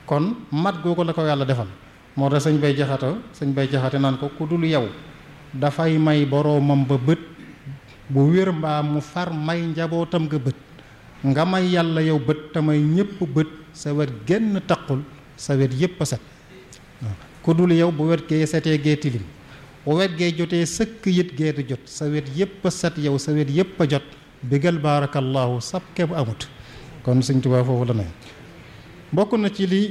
kon mat googu la ko yàlla defal moo tax sëñ bay jaxata sëñ bay jaxate naan ko ku dul yow dafay may boroomam ba bët bu wér mbaa mu far may njabootam nga bët nga may yàlla yow bët te may ñépp bët sa wet genn taqul sa wet yépp a set ku dul yow bu wet gee setee gee tilim bu wet gee jotee sëkk yit gee di jot sa wet yépp a set yow sa wet yépp a jot bigal baarakallaahu sab keb amut kon sëñ Tuubaa foofu la ne bokk na ci li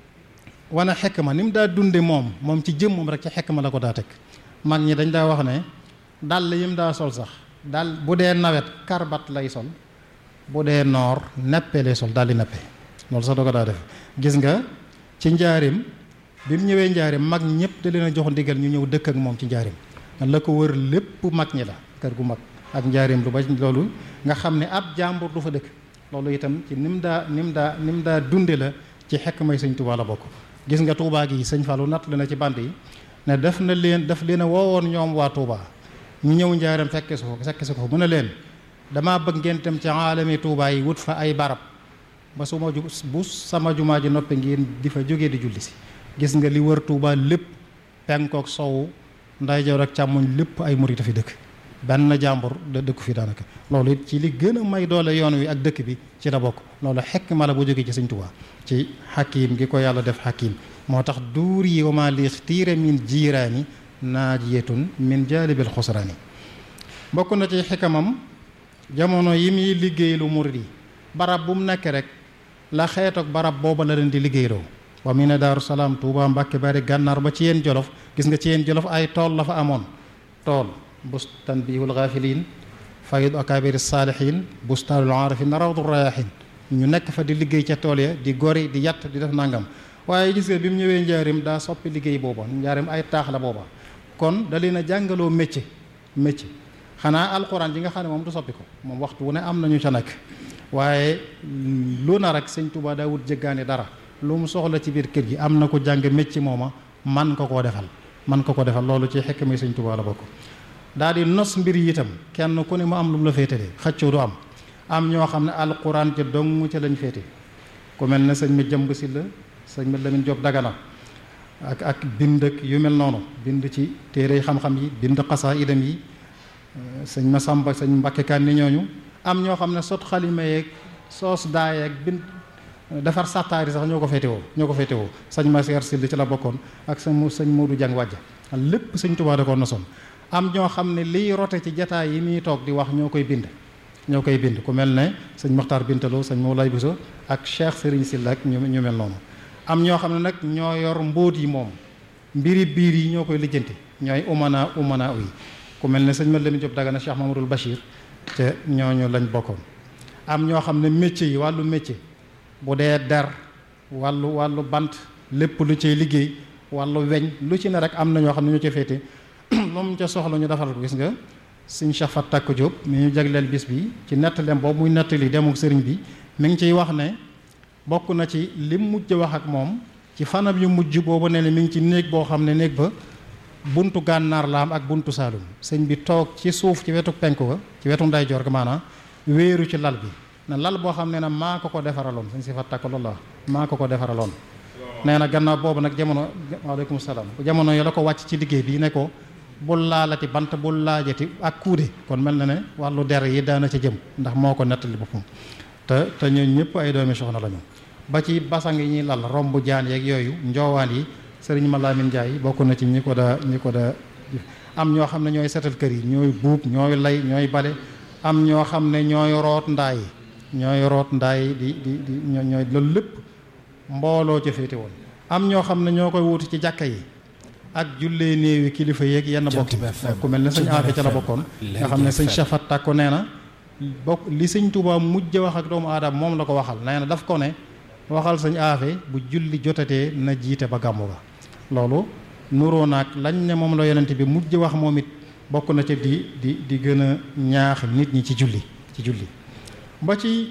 wane xekk ma ni mu daa dunde moom moom ci jëmmam rek ci xekk ma la ko daa teg mag ñi dañ daa wax ne dàll yi mu daa sol sax dal bu dee nawet karbat lay sol bu dee noor neppe lay sol daal di neppe loolu sax da ko daa def gis nga ci njaarim bi mu ñëwee njaarim mag ñëpp da leen a jox ndigal ñu ñëw dëkk ak moom ci njaarim la ko wër lépp mag ñi la kër gu mag ak njaarim lu ba loolu nga xam ne ab jàmbur du fa dëkk loolu itam ci ni mu daa ni mu daa ni mu daa dunde la ci xekk may sëñ Tuubaa la bokk gis nga Tuubaa gi sëñ Fallou natt na ci band yi ne def na leen daf leen a woowoon ñoom waa Tuubaa ñu ñëw njaaram fekke su ko fekke su ko mu ne leen damaa bëgg ngeen dem ci aalami Tuubaa yi wut fa ay barab ba su ma ju bu sama jumaa ji noppi ngeen di fa jógee di julli si gis nga li wër Tuubaa lépp penkook sowu ndeyjoor ak càmmoñ lépp ay murit a fi dëkk benn jàmbur da dëkku fi daanaka loolu it ci li gën a may doole yoon wi ak dëkk bi ci la bokk loolu xekk ma la bu jógee ci sëñ Tuubaa ci xakiim gi ko yàlla def xakiim moo tax duur yi wama li ixtiira min jiiraani naajiyatun min jaalibil xusraani bokk na ci xikamam jamono yi muy liggéey lu murid yi barab bu mu nekk rek la xeet ak barab booba la leen di liggéeyloo wa mi ne daaru salaam tuuba mbàkke bari gànnaar ba ci yéen jolof gis nga ci yéen jolof ay tool la fa amoon tool bustan biihul gaafiliin faydu akaabiri saalihiin bustaanul aarifin rawdu rayaahin ñu nekk fa di liggéey ca tool ya di gori di yatt di def nangam waaye gis nga bi mu ñëwee njaarim daa soppi liggéey booba njaarim ay taax la booba kon da leen a jàngaloo métier métier xanaa alxuraan ji nga xam ne moom du soppi ko moom waxtu wu ne am nañu ca nekk waaye lu na rek sëñ Tuubaa daa wut jëggaane dara lu mu soxla ci biir kër gi am na ko jàng métier mooma man ko koo defal man ko ko defal loolu ci xekk mi sëñ Tuubaa la bokk daal di nos mbir yi itam kenn ku ne mu am lu mu la féetalee xëccoo du am am ñoo xam ne alxuraan ca dong ca lañ féete ku mel ne sëñ ma jëmb si la sëñ ma Lamin Jóob Dagana ak ak bind ak yu mel noonu bind ci téere xam-xam yi bind xasaa idam yi sëñ ma sàmba sëñ Mbàkke kan ni ñooñu am ñoo xam ne sot xalima yeeg soos daayeeg bind defar sàttaari sax ñoo ko féetewoo ñoo ko féetewoo sëñ ma seer sill ci la bokkoon ak sëñ sëñ Moodu Jàng wàjja lépp sëñ Tuubaa da ko nosoon am ñoo xam ne liy rote ci jataay yi muy toog di wax ñoo koy bind ñoo koy bind ku mel ne sëñ Maxtaar Bintaloo sëñ Moulay Bousso ak Cheikh Serigne Sylla ak ñu ñu mel noonu am ñoo xam ne nag ñoo yor mbóot yi moom mbiri biir yi ñoo koy lijjanti ñooy umana umana yi ku mel ne sëñ ma Lamin Jóob Dagana Cheikh Mamadul Bachir te ñooñu lañ bokkoon am ñoo xam ne métier yi wàllu métier bu dee der wàllu wàllu bant lépp lu ciy liggéey wàllu weñ lu ci ne rek am na ñoo xam ne ñoo ci féete moom ca soxla ñu defal ko gis nga sëñ Cheikh Fat Takk Diop mi ñu jagleel bis bi ci nettaleem boobu muy nettali demuk sëriñ bi mi ngi ciy wax ne bokk na ci lim mujj wax ak moom ci fanam yu mujj boobu ne ne mi ngi ci néeg boo xam ne néeg ba buntu gànnaar la am ak buntu saalum sëñ bi toog ci suuf ci wetu penku ga ci wetu ndeyjoor ga maanaam wéeru ci lal bi na lal boo xam ne na maa ko ko defaraloon sëñ si Fat Takk loolu la maa ko ko defaraloon nee na gannaaw boobu nag jamono waaleykum salaam jamono yi la ko wàcc ci liggéey bi ne ko bul laalati bant bul laajati ak kuude kon mel na ne wàllu der yi daana ca jëm ndax moo ko nettali boppam te te ñooñu ñëpp ay doomi soxna lañu ba ci basang yi ñuy lal romb jaan yeeg yooyu njoowaan yi sëriñ Malamine Ndiaye bokk na ci ñi ko daa ñi ko daa am ñoo xam ne ñooy setal kër yi ñooy buub ñooy lay ñooy bale am ñoo xam ne ñooy root ndaay ñooy root ndaay di di di ñooy loolu lépp mbooloo ca féete woon am ñoo xam ne ñoo koy wuti ci jàkka yi ak jullee néewi kilifa yeeg yenn bokk ku mel ne sëñ Afe ca la bokkoon nga xam ne sëñ Cheikh Fat Takko nee na bokk li sëñ Tuubaa mujj wax ak doomu aadama moom la ko waxal nee na daf ko ne waxal sëñ Afe bu julli jotatee na jiite ba gàmmu ga loolu nuroo naag lañ ne moom la yonent bi mujj wax moom it bokk na ca di di di gën a ñaax nit ñi ci julli ci julli ba ci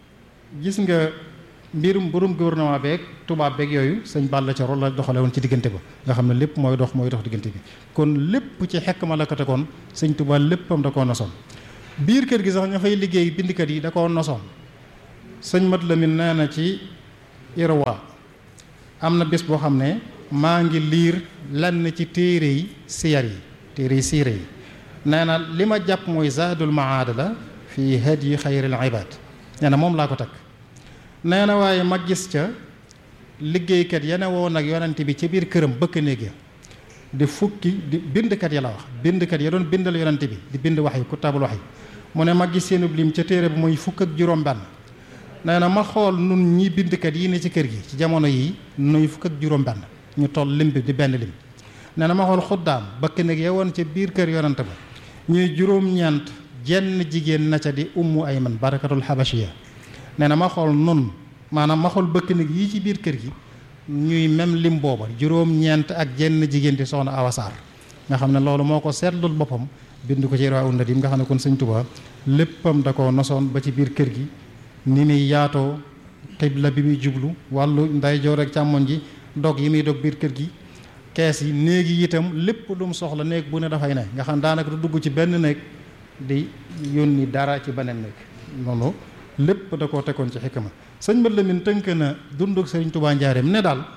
gis nga mbirum mbirum gouvernement beeg tubaab beeg yooyu sëñ Balla ca rôle la doxale woon ci diggante ba nga xam ne lépp mooy dox mooy dox diggante bi kon lépp ci xekk ma la ko tegoon sëñ Tuubaa léppam da koo nosoon biir kër gi sax ña fay liggéey bindkat yi da koo nosoon sëñ Mat Lamin nee na ci Irwa am na bés boo xam ne maa ngi liir lenn ci téere yi siyar yi téere yi siire yi nee na li ma jàpp mooy zaadul maada la fii hadyi xayril ibaad nee na moom laa ko takk nee na waaye ma gis ca liggéeykat ya ne woon ak yonent bi ci biir këram bëkk néeg ya di fukki di bindkat ya la wax bindkat ya doon bindal yonent bi di bind wax yi kutaabul wax yi mu ne ma gis seenub lim ca téere bi muy fukk ak juróom benn nee na ma xool nun ñi bindkat yi ne ci kër gi ci jamono yii nuy fukk ak juróom benn ñu toll lim bi di benn lim nee na ma xool xuddaam bëkk néeg ya woon ca biir kër yonent ba ñuy juróom-ñeent jenn jigéen na ca di ummu ayman barakatul habashiya nee na ma xool nun maanaam ma xool bëkk néeg yi ci biir kër gi ñuy même lim booba juróom-ñeent ak jenn jigéen di soxna awasaar nga xam ne loolu moo ko seetlul boppam bind ko ci Irwaa Nadim nga xam ne kon sëñ Tuubaa léppam da ko nosoon ba ci biir kër gi ni muy yaatoo xibla bi muy jublu wàllu ndeyjoor ak càmmoñ ji dog yi muy dog biir kër gi kees yi néeg yi itam lépp lu mu soxla néeg bu ne dafay ne nga xam daanaka du dugg ci benn néeg di yónni dara ci beneen néeg noonu lépp da koo tegoon ci xikma sëñ Mat Lamin tënk na dunduk sëriñ Tubaa njaareem ne daal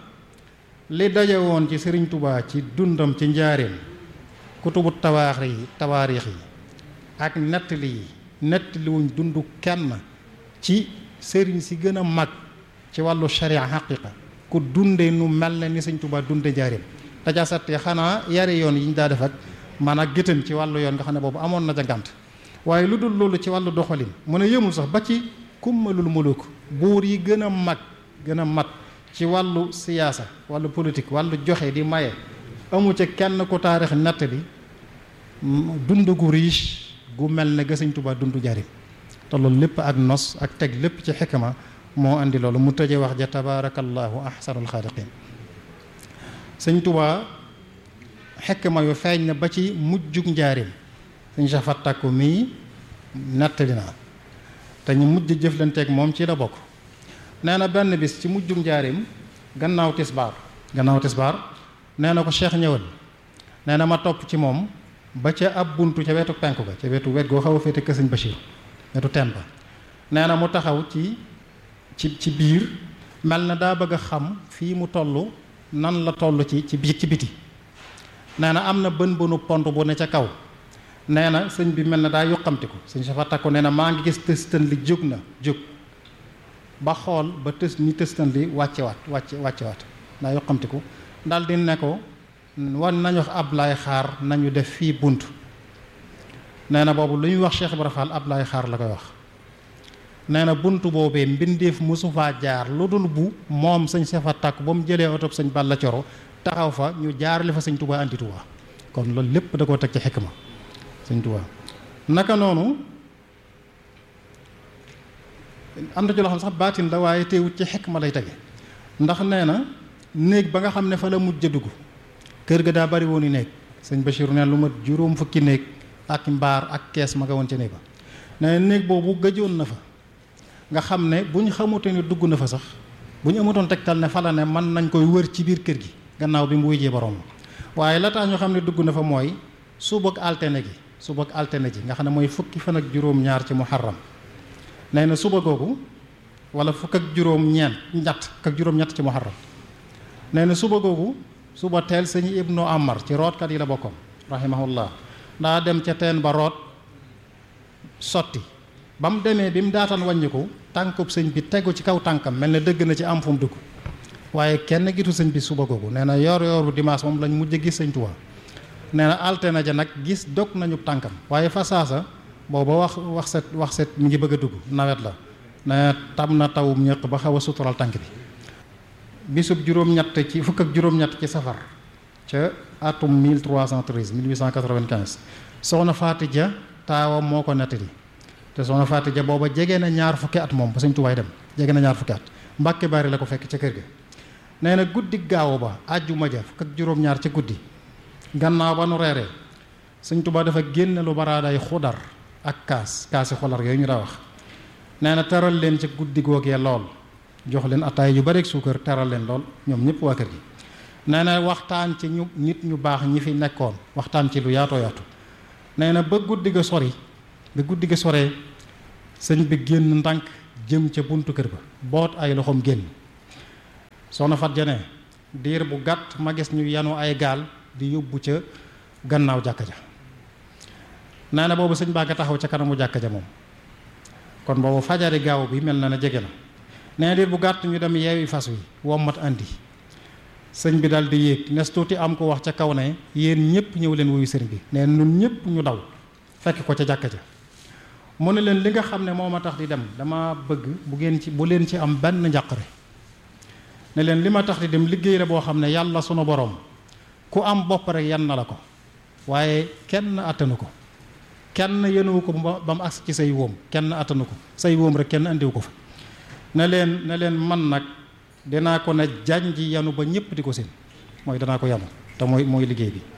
li daje woon ci sëriñ Tubaa ci dundam ci njaareem kutubu tawaax yi tawaarix yi ak nettali yi nettali wuñ dund kenn ci sëriñ si gën a mag ci wàllu sharia xaqiqa ku dunde nu mel ne ni sëñ Tubaa dunde njaareem daja satte xanaa yare yoon yi ñu daa def ak man ak gëtën ci wàllu yoon nga xam ne boobu amoon na ca ngànt waaye lu dul loolu ci wàllu doxalin mu ne yëmul sax ba ci kummalul muluk buur yi gën a mag gën a mat ci wàllu siyaasa wàllu politique wàllu joxe di maye amu ca kenn ku taarix natt bi dund gu riche gu mel ne ga Sëñ Tuubaa dund jarim te loolu lépp ak nos ak teg lépp ci xikma moo andi loolu mu tëje wax ja tabaarakallaahu ahsanul xaaliqiin Sëñ Tuubaa xikma yu feeñ na ba ci mujjug njaarim sëñ safat takku mii nettali naa te ñu mujj jëflanteeg moom ci la bokk nee na benn bis ci mujjug njaarim gannaaw tisbaar gannaaw tisbaar nee na ko cheikh ñëwal nee na ma topp ci moom ba ca ab buntu ca wetu penku ga ca wetu wet goo xaw a féete kër sëñ Bachir wetu teen ba nee na mu taxaw ci ci ci biir mel na daa bëgg a xam fii mu toll nan la toll ci ci biir ci biti nee na am na bën bënu pont bu ne ca kaw nee na sëñ bi mel na daa yuqamti ko sëñ safa takku nee na maa ngi gis tëstan li jóg na jóg ba xool ba tës ni tëstan li wàcce waat wàcce wàcce waat daa yuqamti ko daal di ne ko wan nañu wax Ablaay xaar nañu def fii bunt nee na boobu lu ñuy wax Cheikh Ibra Fall Ablaay xaar la koy wax nee na bunt boobee mbindeef mosu faa jaar lu dul bu moom sëñ safa takku ba mu jëlee oto sëñ Balla Coro taxaw fa ñu jaarale fa sëñ Touba anti Touba kon loolu lépp da koo teg ci xikma sëñ Touba naka noonu am na ci loo xam sax baatin la waaye teewut ci xikma lay tege ndax nee na néeg ba nga xam ne fa la mujj a dugg kër ga daa bari woon i néeg sëñ Bachir ne lu mat juróom fukki néeg ak mbaar ak kees ma nga woon ca néeg ba nee na néeg boobu gëjoon na fa nga xam ne bu ñu xamute ne dugg na fa sax bu ñu amatoon tegtal ne fa la ne mën nañ koy wër ci biir kër gi gannaaw bi mu wujjee borom waaye la tax ñu xam ne dugg na fa mooy suba ak altine gi suba ak altine ji nga xam ne mooy fukki fan ak juróom-ñaar ci muharram nee na suba googu wala fukk ak juróom-ñeent ñett fukk ak juróom-ñett ci muharram nee na suba googu suba teel sëñ ibnu amar ci rootkat yi la bokkoon rahimahullah daa dem ca teen ba root sotti ba mu demee bi mu daataan wàññiku tànkub sëñ bi tegu ci kaw tànkam mel ne dëgg na ci am fu mu dugg waaye kenn gitu sëñ bi suba googu nee na yor yoru dimanche moom lañ mujj gis sëñ Tuubaa nee na altine ja nag gis dog nañu tànkam waaye fa saasa booba wax wax set wax set mi ngi bëgg a dugg nawet la ne tam na tawum ñëq ba xaw a sutural tànk bi bisub juróom-ñett ci fukk ak juróom-ñett ci safar ca atum 1313 1895 soxna Faati Ja taawam moo ko nettali te soxna Faati Ja booba jege na ñaar fukki at moom ba sëñ Tuubaa dem jege na ñaar fukki at Mbàkke Bari la ko fekk ca kër ga nee na guddi gaaw ba àjjuma ja fukk ak juróom-ñaar ca guddi gannaaw ba nu reeree sëñ Tuubaa dafa génne lu baraaday xudar ak kaas kaasi xolar yooyu ñu daa wax nee na teral leen ca guddi googee lool jox leen ataay yu bari ak suukar teral leen lool ñoom ñëpp waa kër gi nee na waxtaan ci ñu nit ñu baax ñi fi nekkoon waxtaan ci lu yaatoo yaatu nee na ba guddi ga sori ba guddi ga soree sëñ bi génn ndànk jëm ca buntu kër ba boot ay loxoom génn soxna Fat Jane diir bu gàtt ma gis ñu yanu ay gaal di yóbbu ca gannaaw jàkka ja nee na boobu sëñ baa nga taxaw ca kanamu jàkka ja moom kon boobu fajari gaaw bi mel na ne jege na nee na diir bu gàtt ñu dem yeewi fas wi wommat andi sëñ bi daal di yéeg nes tuuti am ko wax ca kaw ne yéen ñëpp ñëw leen wuyu sëriñ bi nee nun ñëpp ñu daw fekk ko ca jàkka ja mu ne leen li nga xam ne moo ma tax di dem dama bëgg bu ngeen ci bu leen ci am benn njàqare ne leen li ma tax di dem liggéey la boo xam ne yàlla sunu borom ku am bopp rek yan na la ko waaye kenn attanu ko kenn yenuwu ko ba mu agsi ci say wóom kenn attanu ko say wóom rek kenn andiwu ko fa ne leen ne leen man nag dinaa ko ne janji yanu ba ñëpp di ko seen mooy danaa ko yanu te mooy mooy liggéey bi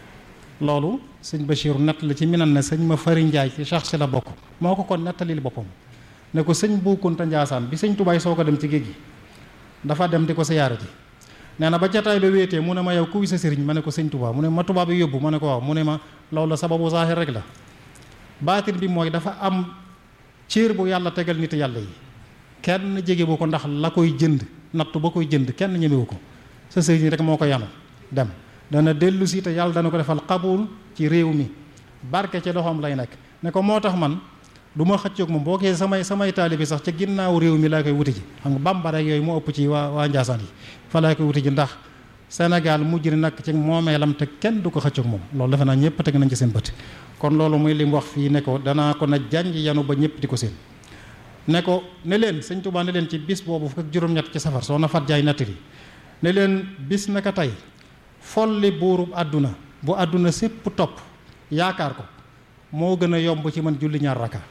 loolu sëñ Bachir nett la ci minan ne sëñ ma fari njaay ci sax si la bokk moo ko kon nettalil boppam ne ko sëñ Bu Kunta Njaasaan bi sëñ tubaay soo ko dem ci géej gi dafa dem di ko siyaara ji nee na ba jataay ba wéetee mu ne ma yow kuy sa sëriñ ma ne ko sëñ tubaa mu ne ma tubaa bi yóbbu ma ne ko waaw mu ne ma loolu la sababu zaahir rek la baatin bi mooy dafa am céer bu yàlla tegal nit yàlla yi kenn jege bu ko ndax la koy jënd nattu ba koy jënd kenn ñemewu ko sa sëriñ rek moo ko yanu dem dana dellu si te yàlla dana ko defal xabul ci réew mi barke ci loxoom lay nekk ne ko moo tax man du ma xëccoog moom boo gisee samay samay taalibi sax ca ginnaaw réew mi laa koy wuti ji xam nga bamba rek yooyu moo ëpp ci waa waa Njaasaan yi fa laa koy wuti ji ndax Sénégal mujj na nag ci moomeelam te kenn du ko xëccoog moom loolu defe naa ñëpp teg nañ ci seen bët kon loolu muy li mu wax fii ne ko danaa ko na janj yanu ba ñëpp di ko seen ne ko ne leen sëñ Tuubaa ne leen ci bis boobu fukk ak juróom-ñett ci safar soo na fat jaay nattiri ne leen bis naka tey folli buurub àdduna bu àdduna sépp topp yaakaar ko moo gën a yomb ci man julli ñaar raka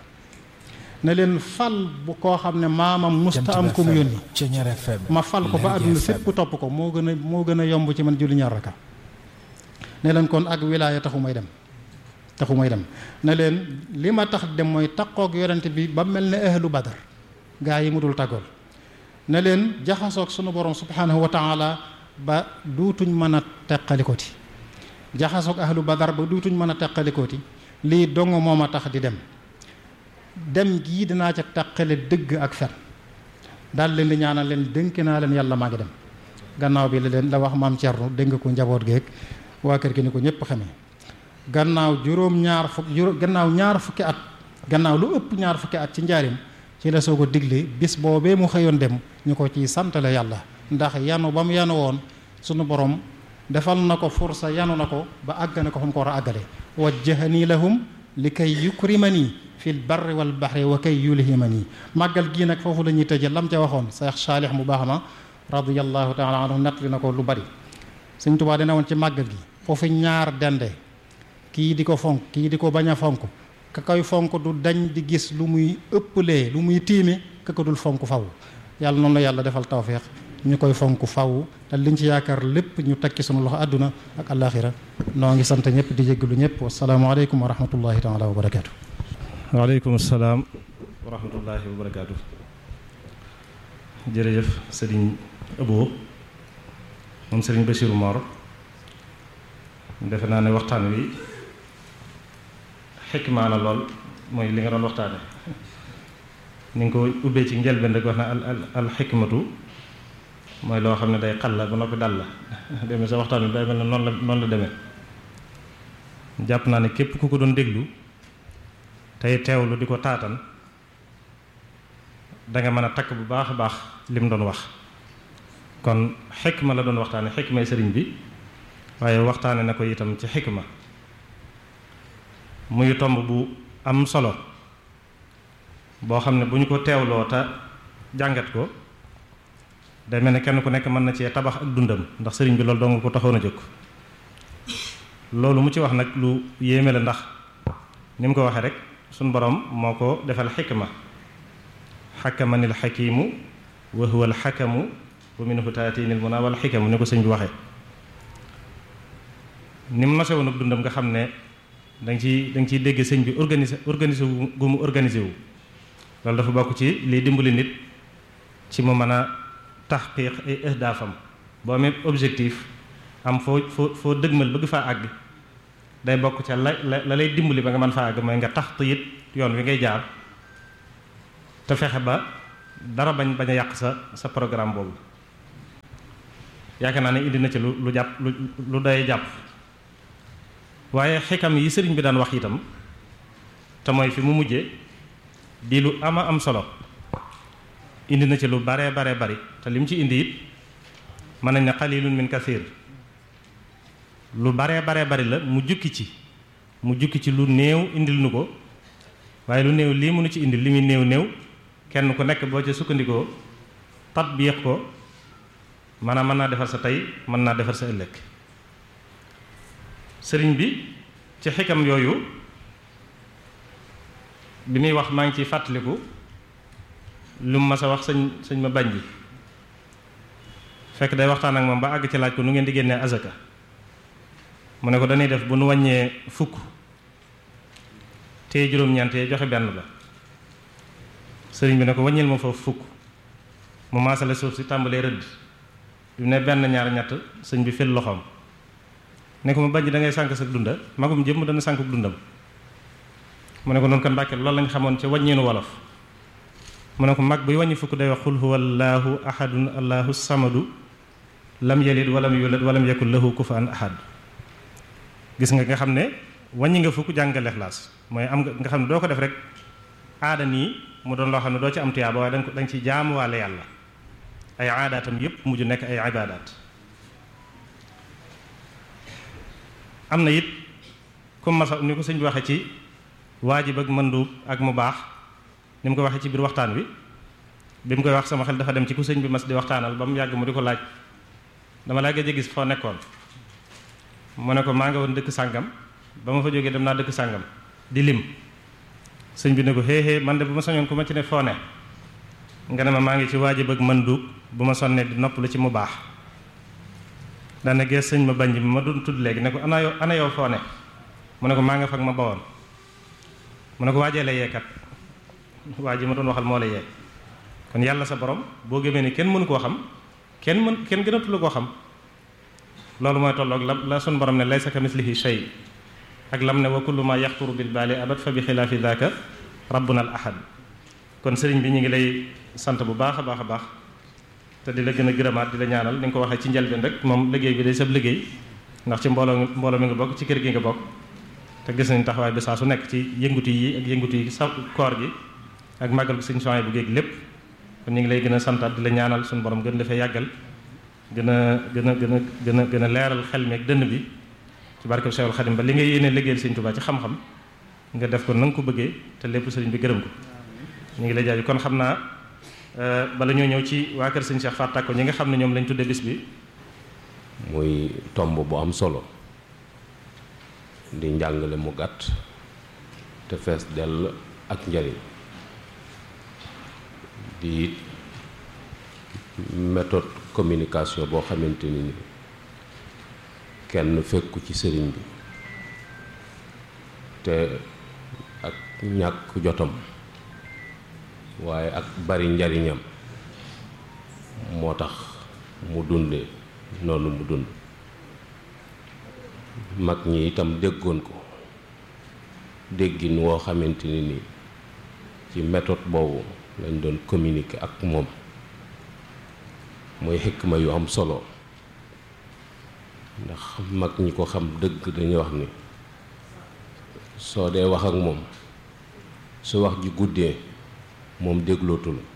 ne leen fal bu koo xam ne maamam musta am ku mu yónni ma fal ko ba àdduna sépp topp ko moo gën a moo gën a yomb ci man julli ñaar raka ne leen kon ak wilaaya taxu may dem taxu may dem ne leen li ma tax dem mooy taqoog yonent bi ba mel ne ahlu badar gaa yi mu dul tàggool ne leen jaxasoog sunu borom subhanahu wa taala ba duutuñ mën a teqalikooti jaxasoog ahlu badar ba duutuñ mën a teqalikooti lii dong moo ma tax di dem dem gii dinaa ca taqale dëgg ak fen daal leen di ñaanal leen dénk naa leen yàlla maa ngi dem gannaaw bi la leen la wax maam Thierno dégg ko njaboot geeg waa kër gi ni ko ñëpp xamee gannaaw juróom ñaar fukk juróom gannaaw ñaar fukki at gannaaw lu ëpp ñaar fukki at ci njaarim ci la soo ko digle bis boobee mu xëyoon dem ñu ko ciy santale yàlla ndax yanu ba mu yanu woon sunu borom defal na ko fursa yanu na ko ba àgg na ko fa mu ko war a àggale wajjahani lahum li kay yukrimani fil barri wal bahri wa kay yulhimani màggal gii nag foofu la ñuy tëje lam ca waxoon Seex Saalix mu baax ma radiyallahu taala anhu nettali na ko lu bari Sëñ Tuubaa dina woon ci màggal gi foofu ñaar dende kii di ko fonk kii di ko bañ a fonk ka koy fonk du dañ di gis lu muy ëpplee lu muy tiime ka ko dul fonk faw yàlla noonu la yàlla defal tawféex ñu koy fonk faw te liñ ci yaakaar lépp ñu tekki sunu loxo àdduna ak àllaaxira noo ngi sant ñëpp di jéggalu ñëpp wasalaamaaleykum wa rahmatullahi taala wa barakaatu. waaleykum salaam wa rahmatullahi wa barakaatu. jërëjëf sëriñ Abo moom sëriñ Bachirou Mor defe naa ne waxtaan wi xikmaa na lool mooy li nga doon waxtaane ni nga ko ubbee ci njëlbeen rek wax na al al al xikmatu mooy loo xam ne day xal la ba noppi dal la demee sa waxtaan wi day mel ne noonu la noonu la demee jàpp naa ne képp ku ko doon déglu tey teewlu di ko taatan danga mën a takk bu baax a baax lim doon wax kon xikma la doon waxtaane xikmay sëriñ bi waaye waxtaane na ko itam ci xikma muy tomb bu am solo boo xam ne bu ñu ko teewloo te jàngat ko day mel ne kenn ku nekk mën na cee tabax ak dundam ndax sëriñ bi loolu dong ko taxoon a jóg loolu mu ci wax nag lu yéeme la ndax ni mu ko waxee rek suñ borom moo ko defal xikma xakamanil xakimu wa huwa al xakamu wa minhu taatinil muna wal xikamu ni ko sëñ bi waxee ni mu nose woon ak dundam nga xam ne da nga ciy da nga ciy dégg sëñ bi organisé organisé wu gu mu organisé wu loolu dafa bokk ci liy dimbali nit ci mu mën a taxqiq ay ahdaafam boo amee objectif am foo foo foo dëgmal bëgg faa àgg day bokk ca la la lay dimbali ba nga mën faa àgg mooy nga tax it yoon wi ngay jaar te fexe ba dara bañ bañ a yàq sa sa programme boobu yaakaar naa ne indi na ci lu lu jàpp lu lu day jàpp waaye xikam yi sëriñ bi daan wax itam te mooy fi mu mujje di lu ama am solo indi na ci lu baree baree bari te lim ci indi it mën nañ ne qalilun min kathir lu baree baree bari la mu jukki ci mu jukki ci lu néew indil nu ko waaye lu néew lii mënu ci indil li muy néew néew kenn ku nekk boo ca sukkandikoo tatbiix ko maanaam mën naa defar sa tey mën naa defar sa ëllëg sëriñ bi ci xikam yooyu bi muy wax maa ngi ciy fàttaliku lu mu mas a wax sëñ sëñ ma bañ ji fekk day waxtaan ak moom ba àgg ci laaj ko nu ngeen di génnee azaka mu ne ko dañuy def bu nu wàññee fukk te juróom-ñeent yee joxe benn ba sëriñ bi ne ko wàññil ma foofu fukk mu maasale suuf si tàmbalee rëdd bi ne benn ñaar ñett sëñ bi fil loxoom ne ko ma bañ da ngay sànk sa dunda magum jëmm dana sànk dundam mu ne ko noonu kan mbàkke loolu lañ xamoon ci wàññeenu wolof mu ne ko mag buy wàññi fukk day wax xul huwa allahu ahadun allahu samadu lam yalid walam yulad walam yakul lahu kufuwan ahad gis nga nga xam ne wàññi nga fukk jàngal Ixlaas mooy am nga nga xam ne doo ko def rek aada nii mu doon loo xam ne doo ci am tuyaaba waaye danga ko danga ci jaamuwaale yàlla ay aadaatam yépp mujj nekk ay ibaadaat am na it comme masa ni ko sëñ bi waxee ci waajib ak mënduub ak mu baax ni mu ko waxee ci biir waxtaan wi bi mu koy wax sama xel dafa dem ci ku sëñ bi mas di waxtaanal ba mu yàgg mu di ko laaj dama laa gëj a gis foo nekkoon mu ne ko maa nga woon dëkk sàngam ba ma fa jógee dem naa dëkk sàngam di lim sëñ bi ne ko xée xée man de bu ma soñoon ku ma ci ne foo ne nga ne ma maa ngi ci waajib ak mënduub bu ma sonnee di nopp lu ci mu baax daane gees sëñ ma bañ bi ma doon tudd léegi ne ko ana yow ana yow foo ne mu ne ko maa nga fag ma bawoon mu ne ko waajee la yeekat waa ji ma doon waxal moo la yee kon yàlla sa borom boo gëmee ni kenn mënu koo xam kenn mën kenn gënatu la koo xam loolu mooy tolloog la la sun borom ne laysa kamislihi shay ak lam ne wa kullu ma yaxturu bil baali abad fa bi xilaafi daaka rabbuna al ahad kon sëriñ bi ñu ngi lay sant bu baax a baax a baax te di la gën a gërëmaat di la ñaanal ni nga ko waxee ci njëlbeen rek moom liggéey bi day sab liggéey ndax ci mbooloo mbooloo mi nga bokk ci kër gi nga bokk te gis nañ taxawaay bi saa su nekk ci yëngutu yi ak yëngutu yi sa koor gi ak màggal bi sëñ soxna bu géeg lépp kon ñu ngi lay gën a santaat di la ñaanal suñu borom gën dafay yàggal gën a gën a gën a gën a gën a leeral xel mi ak dënn bi ci barkeb Seexul Xadim ba li nga yéene liggéeyal sëñ Tuubaa ci xam-xam nga def ko na nga ko bëggee te lépp sëriñ bi gërëm ko ñu ngi lay jaaju kon xam naa bala ñoo ñëw ci waa kër sëñ Cheikh Fatou Tàkko ñi nga xam ne ñoom lañ tudde bis bi muy tomb bu am solo di njàngale mu gàtt te fees dell ak njariñ di méthode communication boo xamante ni ni kenn fekku ci sëriñ bi te ak ñàkk jotam waaye ak bari njariñam moo tax mu dunde noonu mu dund mag ñi itam déggoon ko déggin woo xamante ni ni ci méthode boobu lañ doon communiquer ak moom mooy xikma yu am solo ndax mag ñi ko xam dëgg dañuy wax ni soo dee wax ak moom su wax ji guddee moom déglootu la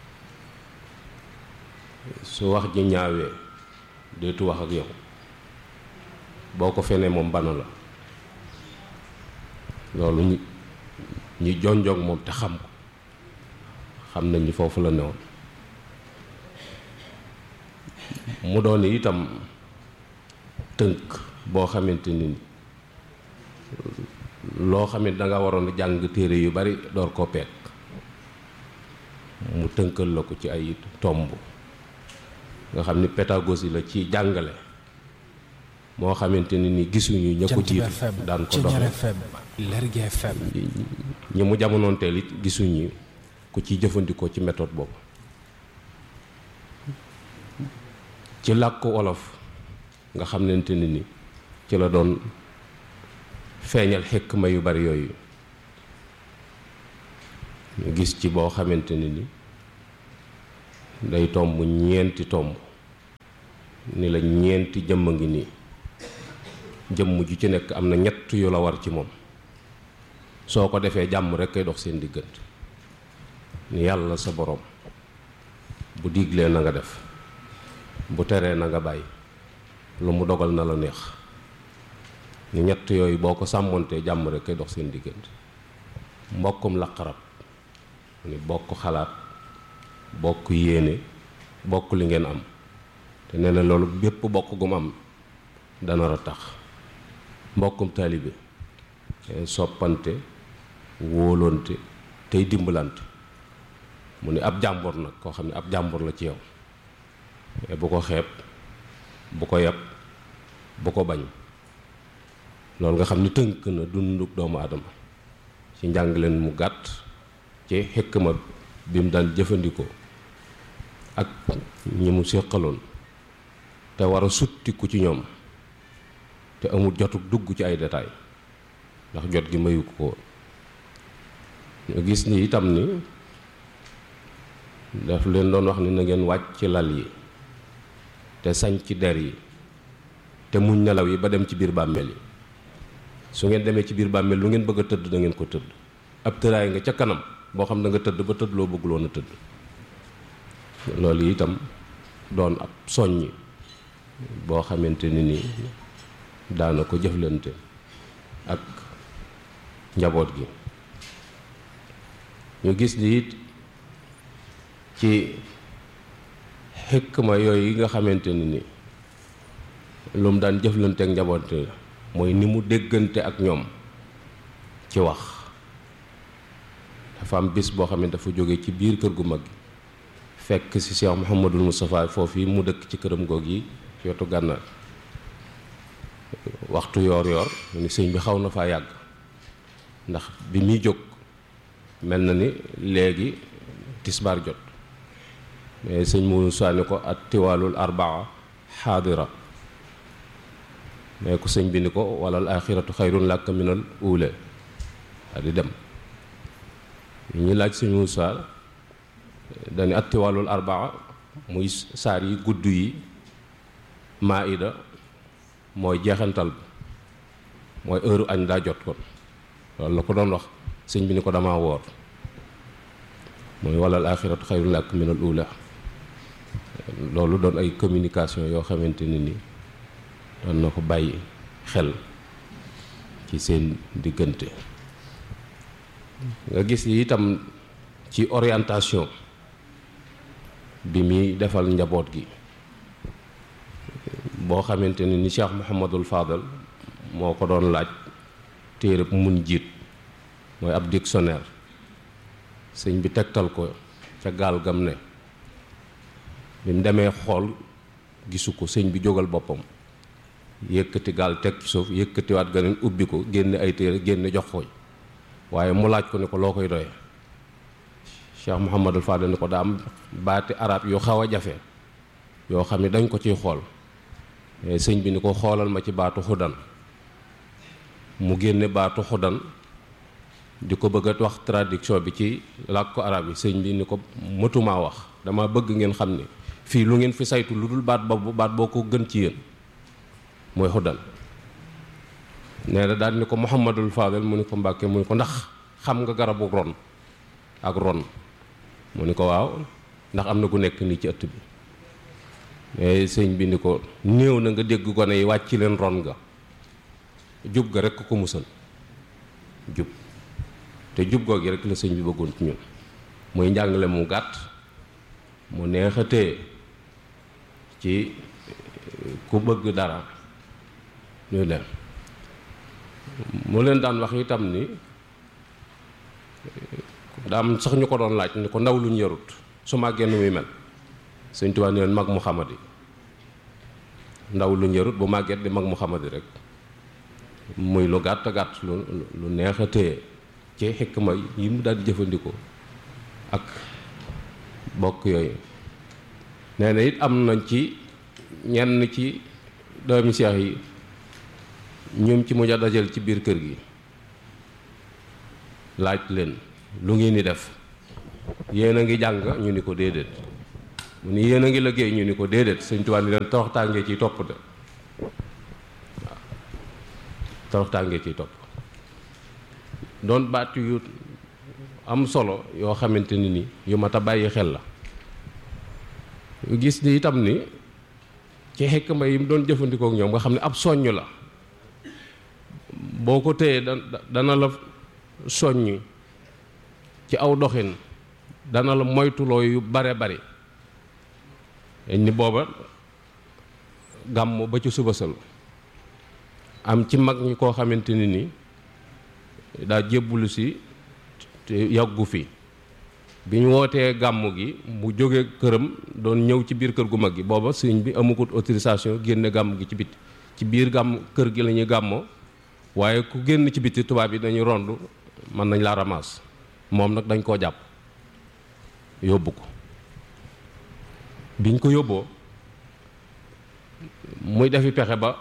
su wax ji ñaawee deetu wax ak yow boo ko fenee moom banu la loolu ñi ñi jonjoog moom te xam ko xam nañ ni foofu la newoon mu doon itam tënk boo xamante ni loo xam ne danga waroon a jàng téere yu bari door koo peek mu tënkal la ko ci ay tomb nga xam ni pédagogie la ci jàngale moo xamante ni ni gisuñu ña ko jiitu daan ko doxee ñi mu jamonoonteel it gisuñu ku ci jëfandikoo ci méthode boobu ci làkku wolof nga xamante ni ni ci la doon feeñal xikma yu bari yooyu ñu gis ci boo xamante ni ni day tomb ñeenti tomb ni la ñeenti jëmm a ngi nii jëmm ju ci nekk am na ñett yu la war ci moom soo ko defee jàmm rek kay dox seen diggante ni yàlla sa borom bu diglee na nga def bu teree na nga bàyyi lu mu dogal na la neex ni ñett yooyu boo ko sàmmontee jàmm rek kay dox seen diggante mbokkum laqarab ni bokk xalaat bokk yéene bokk li ngeen am te nee na loolu bépp bokk gum am dana ra tax mbokkum taalibe soppante wóolonte tey dimbalante mu ni ab jàmbur nag koo xam ne ab jàmbur la ci yow bu ko xeeb bu ko yab bu ko bañ loolu nga xam ni tënk na dunduk doomu aadama ci njàngleen mu gàtt ci xikma bi mu daan jëfandikoo ak ñi mu séqaloon te war a suttiku ci ñoom te amul jotuk dugg ci ay détails ndax jot gi mayu ko ñu gis ni itam ni daf leen doon wax ni na ngeen wàcc ci lal yi te sañ ci der yi te muñ nelaw yi ba dem ci biir bàmmeel yi su ngeen demee ci biir bàmmeel lu ngeen bëgg a tëdd da ngeen ko tëdd ab tëraay nga ca kanam boo xam da nga tëdd ba tëdd loo bëgguloon a tëdd loolu itam doon ab soññi boo xamante ni nii daana ko jëflante ak njaboot gi ñu gis ni it ci xikma yooyu yi nga xamante ni ni lu mu daan jëflante ak njaboot mooy ni mu déggante ak ñoom ci wax dafa am bis boo xam ne dafa jóge ci biir kër gu mag gi fekk ci Cheikh Mouhamadul Moustapha foofu yi mu dëkk ci këram goog yi ci wetu gànnaar waxtu yoor yoor ni sëñ bi xaw na faa yàgg ndax bi muy jóg mel na ni léegi tisbaar jot mais sëñ mu saani ko at tiwaalul arbaa xaadira mais ko sëñ bi ni ko walal axiratu xayrun làkk minal uule a di dem ñu laaj sëñ Muusaa dañu at tiwaalul arbaa muy saar yi gudd yi maida mooy jeexantal bi mooy heure añ daa jot kon loolu la ko doon wax sëñ bi ni ko dama woor mooy walal axiratu xayrun làkk minal uula loolu doon ay communication yoo xamante ni ni doon na ko bàyyi xel ci seen diggante nga gis yi itam ci orientation bi muy defal njaboot gi boo xamante ni ni Cheikh Mouhamadul Fadal moo ko doon laaj téereb mun jiit mooy ab dictionnaire sëñ bi tegtal ko ca gaal gam ne bi mu demee xool gisu ko sëñ bi jógal boppam yëkkati gaal teg ci suuf yëkkatiwaat ganeen ubbi ko génne ay téere génne jox ko waaye mu laaj ko ni ko loo koy doye Cheikh Mouhamadul Fadal ni ko daa am baati arab yu xaw a jafe yoo xam ne dañ ko ciy xool sëñ bi ni ko xoolal ma ci baatu xudan mu génne baatu xudan di ko bëgg a wax traduction bi ci làkk ko arab yi sëñ bi ni ko mëtumaa wax dama bëgg ngeen xam ne fii lu ngeen fi saytu lu dul baat boobu baat boo ko gën ci yéen mooy xudan nee na daal ni ko Muhammadul Fadal mu ni ko Mbàkke mu ni ko ndax xam nga garabu ron ak ron mu ni ko waaw ndax am na ku nekk nii ci ëtt bi mais sëñ bi ni ko néew na nga dégg gone yi wàcc leen ron nga jub ga rekk ko musal jub te jub googi rek la sëñ bi bëggoon ci ñun muy njàngale mu gàtt mu neex a téye ci ku bëgg dara ñu leen mu leen daan wax itam ni daam sax ñu ko doon laaj ni ko ndaw lu ñu yarut su màggee nu muy mel sëñ Tuubaa ni leen mag Muhammad yi ndaw lu ñu yarut bu màggee di mag Muhammad yi rek muy lu gàtt gàtt lu lu neex a téye ci xikma yi mu daal jëfandikoo ak bokk yooyu nee na it am nañ ci ñenn ci doomi seex yi ñoom ci mujj a dajal ci biir kër gi laaj leen lu ngeen di def yéen a ngi jàng ñu ni ko déedéet mu ni yéen a ngi liggéey ñu ni ko déedéet sëñ Tuubaa ni leen toroxtaangee ciy topp de waaw toroxtaangee ciy topp doon baat yu am solo yoo xamante ni ni yu mat a bàyyi xel la gis ni itam ni ci xekma yi mu doon jëfandikoo ak ñoom nga xam ne ab soññ la boo ko téyee da dana la soññ ci aw doxin dana la moytuloo yu bare bari dañ ni booba gàmm ba ci suba sal am ci mag ñi koo xamante ni ni daa jébbulu si te yàggu fi bi ñu wootee gàmm gi mu jóge këram doon ñëw ci biir kër gu mag gi booba sëñ bi amugut autorisation génne gàmm gi ci biti ci biir gàmm kër gi la ñuy gàmmoo waaye ku génn ci biti tubaab yi dañuy rond mën nañ laa ramasse moom nag dañ koo jàpp yóbbu ko biñ ko yóbboo muy defi pexe ba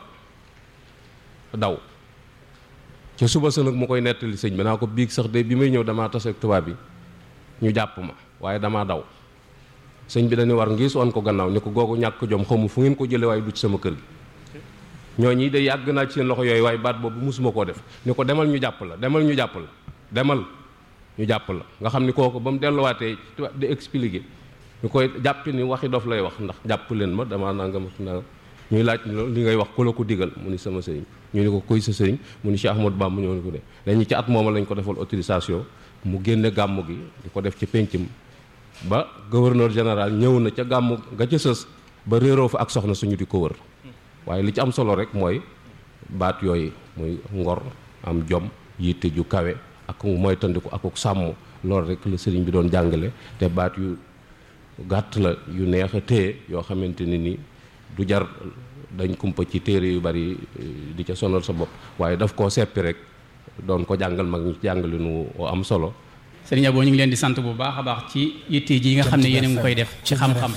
daw ca suba sa nag mu koy nettali sëñ bi naa ko biig sax de bi may ñëw damaa tase ak tubaab bi ñu jàpp ma waaye damaa daw sëñ bi dañuy war ngis woon ko gannaaw ni ko googu ñàkk jom xamu fu ngeen ko jële waaye du ci sama kër gi ñooñi de yàgg naa ci seen loxo yooyu waaye baat boobu musuma koo def ni ko demal ñu jàpp la demal ñu jàpp la demal ñu jàpp la nga xam ni kooku ba mu delluwaatee di expliquer ñu koy jàpp ni waxi dof lay wax ndax jàpp leen ma dama nanga ma na ñuy laaj li ngay wax ku la ko digal mu ni sama sëriñ ñu ni ko kuy sa sëriñ mu ni Cheikh Ahmadou Bamba ñoo ni ko de dañu ci at mooma lañ ko defal autorisation mu génne gàmm gi di ko def ci péncam ba gouverneur général ñëw na ca gàmm nga ca sës ba réeroo fa ak soxna suñu di ko wër waaye li ci am solo rek mooy baat yooyu muy ngor am jom yitte ju kawe ak mooy tandiku akuk sàmm loolu rek la sëriñ bi doon jàngale te baat yu gàtt la yu neex a téye yoo xamante ni ni du jar dañ kumpa ci téere yu bari di ca sonal sa bopp waaye daf koo seppi rek doon ko jàngal mag ñi jàngale nu am solo sëriñ Abo ñu ngi leen di sant bu baax a baax ci yitte ji nga xam ne yéen a ngi koy def ci xam-xam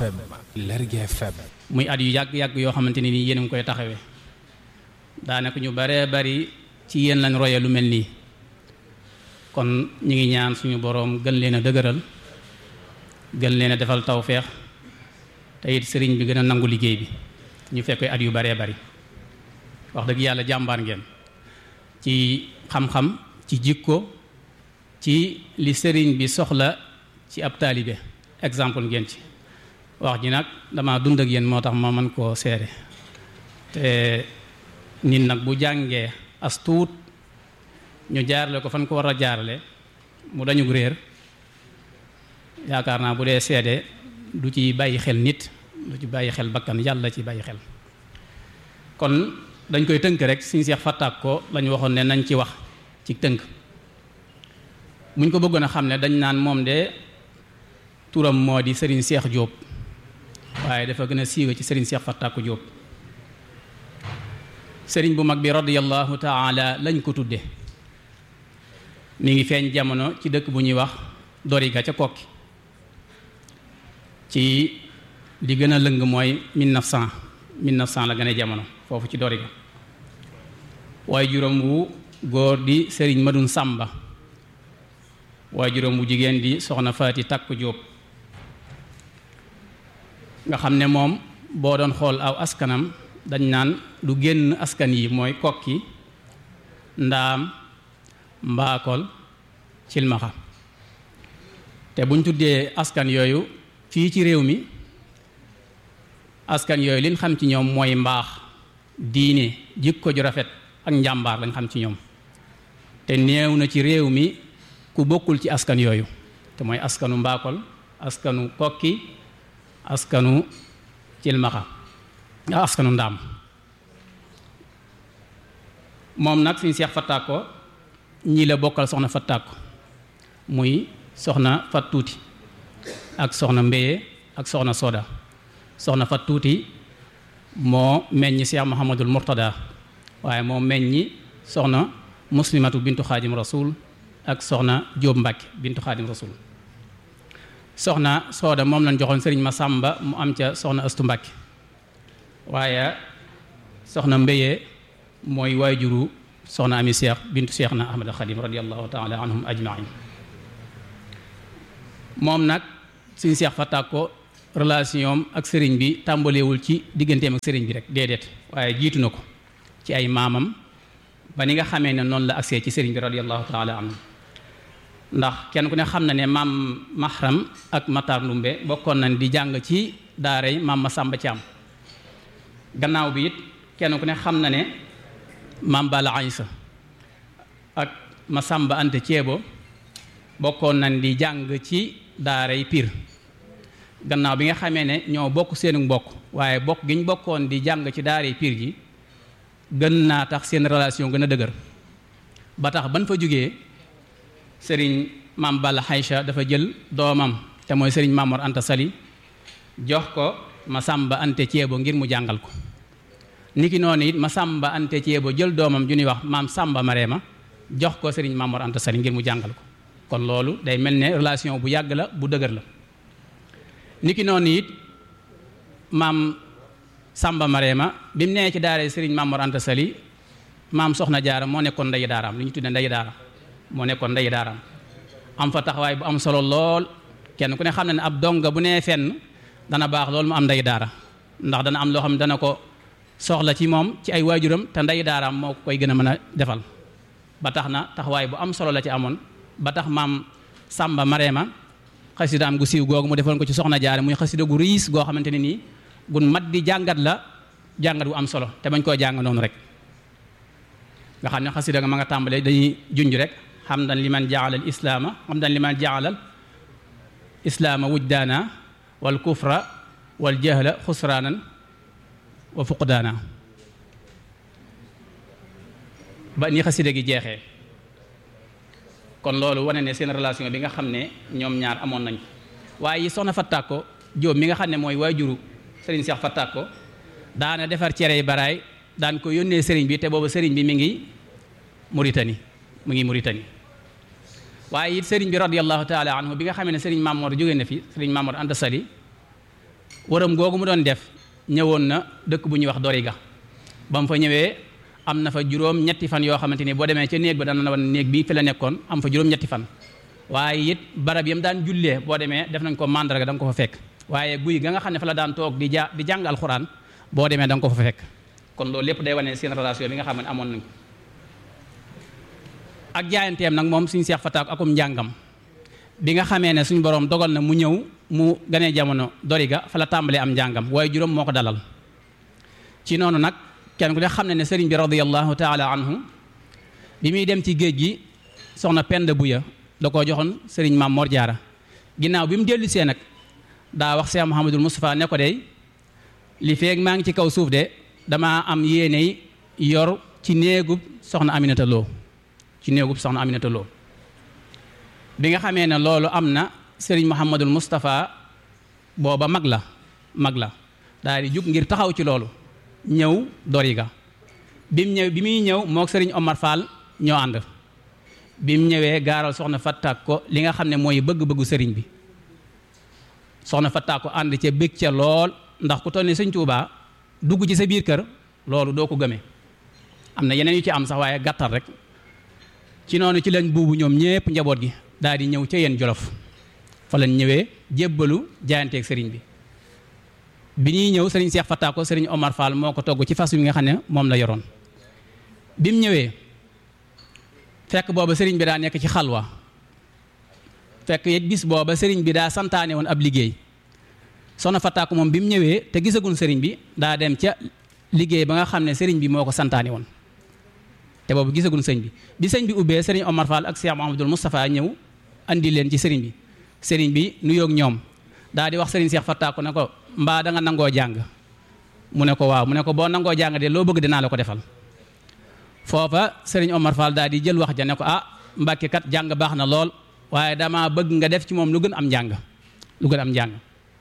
muy at yu yàgg-yàgg yoo xamante ne nii yéen a ngi koy taxawee daanaka ñu baree bari ci yéen lañ roye lu mel nii kon ñu ngi ñaan suñu boroom gën leen a dëgëral gën leen a defal tawfeex te it sëriñ bi gën a nangu liggéey bi ñu fekk at yu baree bari wax dëgg yàlla jàmbaar ngeen ci xam-xam ci jikko ci li sëriñ bi soxla ci ab taalibe exemple ngeen ci wax ji nag dama dund ak yéen moo tax ma mën koo seere te nit nag bu jàngee as tuut ñu jaarale ko fan ko war a jaarale mu dañu réer yaakaar naa bu dee seede du ci bàyyi xel nit du ci bàyyi xel bakkan yàlla ci bàyyi xel kon dañ koy tënk rek suñu seex fàttaak ko lañu waxoon ne nañ ci wax ci tënk muñ ko bëggoon a xam ne dañ naan moom de turam moo di sëriñ seex jóob waaye dafa gën a siiwe ci sëriñ seex fàttaaku jóob sëriñ bu mag bi radiyallahu taala lañ ko tudde mi ngi feeñ jamono ci dëkk bu ñuy wax doriga ca kokki ci li gën a lëng mooy 1900 1900 la gën a jamono foofu ci doriga waaye juróom wu góor di sëriñ madun sàmba waaye juróom wu jigéen di soxna faati takku jóob nga xam ne moom boo doon xool aw askanam dañ naan lu génn askan yi mooy kokki ndaam mbaakol cilmaxa te buñ tuddee askan yooyu fii ci réew mi askan yooyu liñ xam ci ñoom mooy mbaax diine jikko ju rafet ak njàmbaar lañ xam ci ñoom te néew na ci réew mi ku bokkul ci askan yooyu te mooy askanu mbaakol askanu kokki askanu cilmaxa askanu ndaam moom nag suñu seex fattaako ñii la bokkal soxna fattaako muy soxna fat tuuti ak soxna mbéye ak soxna soda soxna fat tuuti moo meññi seex muhammadul murtada waaye moo meññi soxna muslimatu bintu xaadim rasul ak soxna jóob mbàkke bintu xaadim rasul soxna sooda moom lañ joxoon sëriñ ma sàmba mu am ca soxna astu mbàkke waaye soxna mbéyee mooy waajuru soxna ami seex bintu seex na ahmad xadim radiallahu taala anhum ajmain moom nag suñu seex fa tàkko relation ak sëriñ bi tàmbalewul ci digganteem ak sëriñ bi rek déedéet waaye jiitu na ko ci ay maamam ba ni nga xamee ne noonu la agsee ci sëriñ bi radiyallahu taala anhu ndax kenn ku ne xam na ne maam mahram ak Matar Ndumbe bokkoon nañ di jàng ci daaray maam Masamba Thiam gannaaw bi it kenn ku ne xam na ne maam Bala Aysa ak Masamba Ante Ceebo bokkoon nañ di jàng ci daaray Pire gannaaw bi nga xamee ne ñoo bokk seenu mbokk waaye bokk gi ñu bokkoon di jàng ci daaray Pire ji gën naa tax seen relation gën a dëgër ba tax ban fa jógee sëriñ maam Balla Aïcha dafa jël doomam te mooy sëriñ Mamor Anta Sali jox ko Masamba Ante Ceebo ngir mu jàngal ko niki noonu it Masamba Ante Ceebo jël doomam ju ñuy wax maam Samba Mareema jox ko sëriñ Mamor Anta Sali ngir mu jàngal ko kon loolu day mel ne relation bu yàgg la bu dëgër la niki noonu it maam Samba Mareema bi mu nee ci daara sëriñ Mamor Anta Sali maam Soxna Jaara moo nekkoon ndeyi daaraam li ñu tuddee ndeyi daara moo nekkoon ndeyi daaraam am fa taxawaay bu am solo lool kenn ku ne xam na ne ab donga bu nee fenn dana baax loolu mu am ndeyi daara ndax dana am loo xam ne dana ko soxla ci moom ci ay waajuram te ndeyi daaraam moo koy gën a mën a defal ba tax na taxawaay bu am solo la ci amoon ba tax maam Samba Mareema xasidaam gu siiw googu mu defoon ko ci soxna jaare muy xasida gu riis goo xamante ne nii gun mat di jàngat la jàngat gu am solo te bañ koo jàng noonu rek nga xam ne xasida nga ma nga tàmbalee dañuy junj rek xamdan liman jaala al islaama xamdan liman jaala al islaama wujdaana wal kufra wal jahla xusraanan wa fuqdaana ba ni xasida gi jeexee kon loolu wane ne seen relation bi nga xam ne ñoom ñaar amoon nañ waaye soxna Fattako Jóob mi nga xam ne mooy waajuru sëriñ Seex Fattako daana defar cere yi baraay daan ko yónnee sëriñ bi te boobu sëriñ bi mi ngi Mauritanie mu ngi Mauritanie waaye it sëriñ bi radiyallahu taala anhu bi nga xamee ne sëriñ Mamoor jóge na fi sëriñ Mamoor Anta Sali waram googu mu doon def ñëwoon na dëkk bu ñuy wax Doriga ba mu fa ñëwee am na fa juróom ñetti fan yoo xamante ni boo demee ca néeg ba dana la wan néeg bi fi la nekkoon am fa juróom ñetti fan waaye it barab yam daan jullee boo demee def nañ ko mandarga da nga ko fa fekk waaye guy ga nga xam ne fa la daan toog di ja di jàng alxuraan boo demee da nga ko fa fekk kon loolu lépp day wane seen relation bi nga xam ne amoon nañ ko ak jaayanteem nag moom suñu seex fataak akum njàngam bi nga xamee ne suñu borom dogal na mu ñëw mu ganee jamono doriga fa la tàmbalee am njàngam waaye juróom moo ko dalal ci noonu nag kenn ku ne xam ne ne sëriñ bi radiyallahu taala anhu bi muy dem ci géej gi soxna Penda Buya da koo joxoon sëriñ maam Mor Jaara ginnaaw bi mu dellu see nag daa wax Cheikh Mouhamadul Moustapha ne ko de li feeg maa ngi ci kaw suuf de damaa am yéene yor ci néegub soxna Aminata Lo ci néegub soxna Aminata Lo bi nga xamee ne loolu am na sëriñ Mouhamadul Moustapha booba mag la mag la daal di jug ngir taxaw ci loolu ñëw Doriga bi mu ñëw bi muy ñëw moog sëriñ Omar Fall ñoo ànd bi mu ñëwee gaaral soxna Fatak ko li nga xam ne mooy bëgg-bëggu sëriñ bi soxna Fatak ko ànd ca bég ca lool ndax ku toll ni sëñ Tuubaa dugg ci sa biir kër loolu doo ko gëmee am na yeneen yu ci am sax waaye gàttal rek ci noonu ci lañ buubu ñoom ñépp njaboot gi daal di ñëw ca yéen jolof fa lañ ñëwee jébbalu jaayanteeg sëriñ bi bi ñuy ñëw sëriñ Seex Fataa ko sëriñ Omar Fall moo ko togg ci fas wi nga xam ne moom la yoroon bi mu ñëwee fekk booba sëriñ bi daa nekk ci xalwa fekk it bis booba sëriñ bi daa santaane woon ab liggéey soxna Fataa ko moom bi mu ñëwee te gisagun sëriñ bi daa dem ca liggéey ba nga xam ne sëriñ bi moo ko santaane woon te boobu gisagun sëñ bi bi sëñ bi ubbee sëriñ Omar Fall ak Cheikh Mouhamadoul Moustapha ñëw andi leen ci sëriñ bi sëriñ bi nuyoog ñoom daa di wax sëriñ Cheikh Fataa ko ne ko mbaa da nga nangoo jàng mu ne ko waaw mu ne ko boo nangoo jàng de loo bëgg dinaa la ko defal foofa sëriñ Omar Fall daal di jël wax ja ne ko ah Mbàkke kat jàng baax na lool waaye dama bëgg nga def ci moom lu gën am njàng lu gën am njàng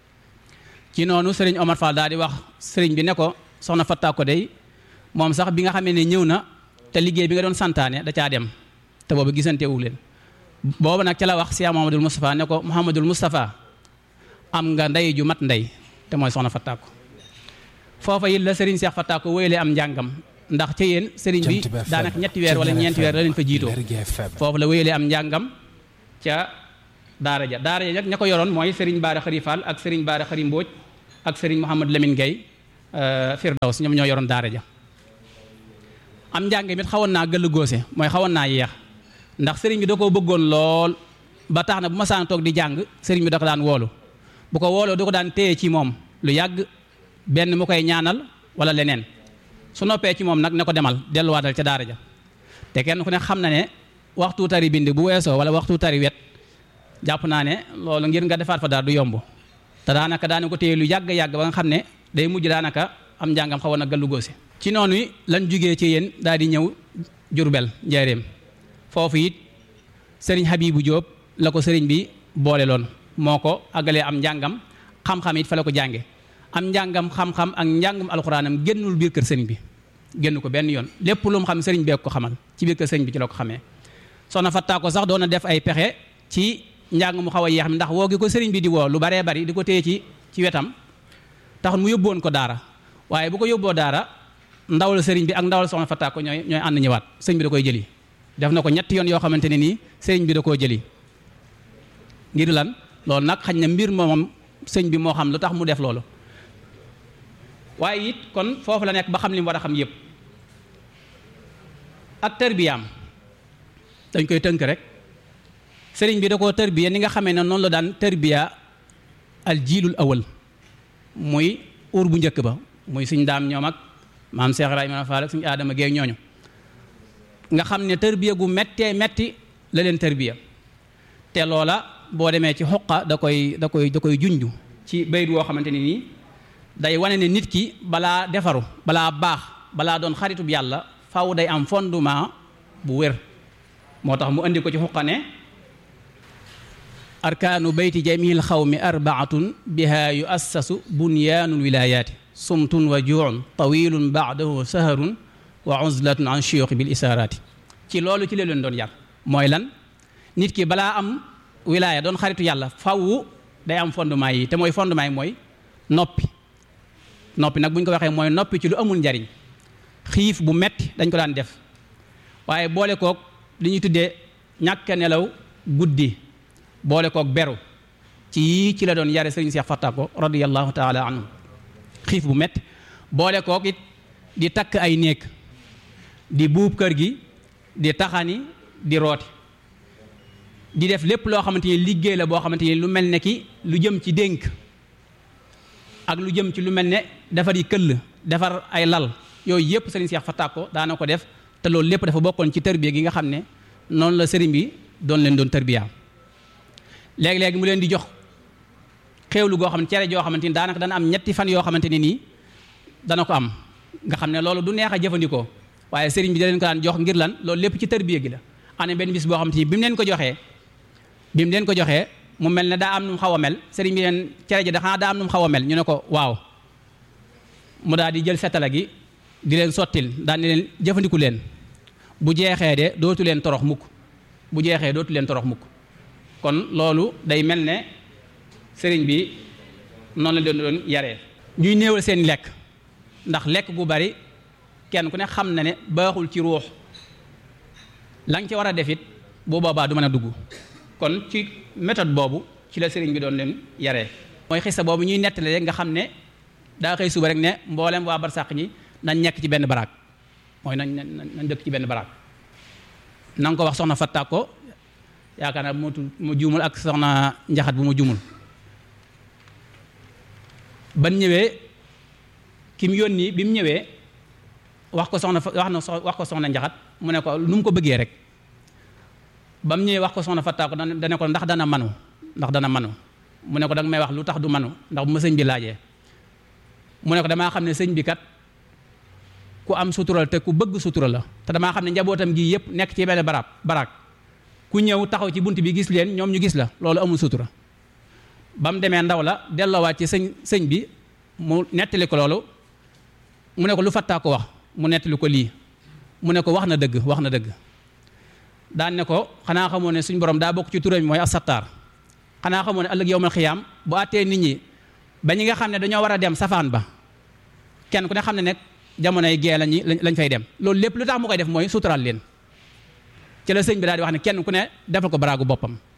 ci noonu sëriñ Omar Fall daal di wax sëriñ bi ne ko soxna Fataa ko day moom sax bi nga xamee ne ñëw na te liggéey bi nga doon santaane da caa dem te boobu gisante wu leen boobu nag ca la wax Cheikh Mouhamadul Moustapha ne ko Mouhamadul Moustapha am nga ndey ju mat ndey te mooy soxna Fattaako foofa it la Serigne Cheikh Fattaako wéyalee am njàngam ndax ca yéen Serigne bi daanaka ñetti weer wala ñeenti weer la leen fa jiitoo foofu la wéyalee am njàngam ca daara ja daara ja nag ña ko yoroon mooy Serigne Baara Xari Fall ak Serigne Baara Xari Mbóoj ak Serigne Mouhamad Lamine Gueye Firdaws ñoom ñoo yoroon daara ja am njàng mit xawoon naa gëll góose mooy xawoon naa yeex ndax Serigne bi da koo bëggoon lool ba tax na bu ma saan toog di jàng Serigne bi da ko daan woolu bu ko wooloo da ko daan téye ci moom lu yàgg benn mu koy ñaanal wala leneen su noppee ci moom nag ne ko demal delluwaatal ca daara ja te kenn ku ne xam na ne waxtu tari bind bu weesoo wala waxtu tari wet jàpp naa ne loolu ngir nga defaat fa daal du yomb te daanaka daana ko téye lu yàgg-yàgg ba nga xam ne day mujj daanaka am njàngam xawoon a gàllu góose ci noonu lañ jugee ci yéen daal di ñëw Jurbel njaareem foofu it sëriñ Habibu Jóob la ko sëriñ bi boole loon moo ko àggalee am njàngam xam-xam it fa la ko jànge am njàngam xam-xam ak njàngum alxuraanam génnul biir kër sëriñ bi génn ko benn yoon lépp lu mu xam sëriñ bee ko xamal ci biir kër sëriñ bi ci la ko xamee soxna Fatta ko sax doon na def ay pexe ci njàng mu xaw a yeex mi ndax woo gi ko sëriñ bi di woo lu baree bari di ko téye ci ci wetam tax mu yóbboon ko daara waaye bu ko yóbboo daara ndawal sëriñ bi ak ndawal soxna Fatta ko ñooy ñooy ànd ñëwaat sëriñ bi da koy jëli def na ko ñetti yoon yoo xamante ne nii sëriñ bi da koo jëli ngir lan loolu nag xañ na mbir moom sëñ bi moo xam lu tax mu def loolu waaye it kon foofu la nekk ba xam li mu war a xam yépp ak tarbiyaam dañ koy tënk rek sëriñ bi da koo tarbiya ni nga xamee ne noonu la daan tarbiya al jiilul awal muy uur bu njëkk ba muy suñ daam ñoom ak maam Cheikh Ibrahima Fall ak suñu aadama géey ñooñu nga xam ne tarbiya gu mettee metti la leen tarbiya te loola boo demee ci xoqa da koy da koy da koy junj ci bayit woo xamante ne nii day wane ne nit ki balaa defaru balaa baax balaa doon xaritub yàlla faw day am fondement bu wér moo tax mu indi ko ci xuqa ne arkaanu bayti jamil xawmi arbaatun biha yuassasu bunyaanul wilayaati sumtun wa juun tawilun baadahu saharun wa uzlatun an shiyuxi bil isaaraati ci loolu ci la leen doon yar mooy lan nit ki balaa am wilaaya doon xaritu yàlla faw day am fondement yi te mooy fondement yi mooy noppi noppi nag bu ñu ko waxee mooy noppi ci lu amul njariñ xiif bu metti dañ ko daan def waaye boole kook li ñuy tuddee ñàkk nelaw guddi boole kook beru ci yii ci la doon yare sëriñ Seex Fatta ko radiyallahu taala anhu xiif bu metti boole kook it di takk ay néeg di buub kër gi di taxani di rooti di def lépp loo xamante ni liggéey la boo xamante ni lu mel ne ki lu jëm ci dénk ak lu jëm ci lu mel ne defar yi këll defar ay lal yooyu yëpp sëriñ Seex Fatta ko daana ko def te loolu lépp dafa bokkoon ci tërbiya gi nga xam ne noonu la sëriñ bi doon leen doon tërbiya léegi-léegi mu leen di jox xéewlu goo xam ne cere joo xamante ni daanaka dana am ñetti fan yoo xamante ne nii dana ko am nga xam ne loolu du neex a jëfandikoo waaye sëriñ bi da leen ko daan jox ngir lan loolu lépp ci tërbiya gi la ane benn bis boo xamante ni bi mu leen ko joxee bi mu leen ko joxee mu mel ne daa am nu mu xaw a mel sëriñ bi leen cere ji da xanaa daa am nu mu xaw a mel ñu ne ko waaw mu daal di jël fetala gi di leen sottil daal di leen jëfandiku leen bu jeexee de dootu leen torox mukk bu jeexee dootu leen torox mukk kon loolu day mel ne sëriñ bi noonu la doon doon yaree ñuy néewal seen lekk ndax lekk gu bari kenn ku ne xam na ne baaxul ci ruux la nga ci war a def it bu boobaa du mën a dugg kon ci méthode boobu ci la sëriñ bi doon leen yaree mooy xisa boobu ñuy nettali rek nga xam ne daa xëy suba rek ne mboolem waa barsàq ñi nañ nekk ci benn baraag mooy nañ nañ dëkk ci benn baraag na nga ko wax soxna Fatta ko yaakaar naa bu ma juumul ak soxna njaxat bu ma juumul ban ñëwee ki mu yónni bi mu ñëwee wax ko soxna wax na wax ko soxna njaxat mu ne ko nu mu ko bëggee rek ba mu ñëwee wax ko soxna Fatta ko dana ko ndax dana manu ndax dana manu mu ne ko danga may wax lu tax du manu ndax bu ma sëñ bi laajee mu ne ko damaa xam ne sëñ bi kat ku am sutural te ku bëgg sutura la te damaa xam ne njabootam gi yëpp nekk ci benn barab baraag ku ñëw taxaw ci bunt bi gis leen ñoom ñu gis la loolu amul sutura ba mu demee ndaw la delloowaat ci sëñ sëñ bi mu nettali ko loolu mu ne ko lu fattaa ko wax mu nettali ko lii mu ne ko wax na dëgg wax na dëgg daan ne ko xanaa xamoo ne suñ borom daa bokk ci turam mooy asattaar xanaa xamoo ne ëllëg yowmal xiyaam bu àttee nit ñi ba ñi nga xam ne dañoo war a dem safaan ba kenn ku ne xam ne nekk jamonoy gee lañu lañ fay dem loolu lépp lu tax mu koy def mooy suturaal leen ci la sëñ bi daal di wax ne kenn ku ne defal ko baraagu boppam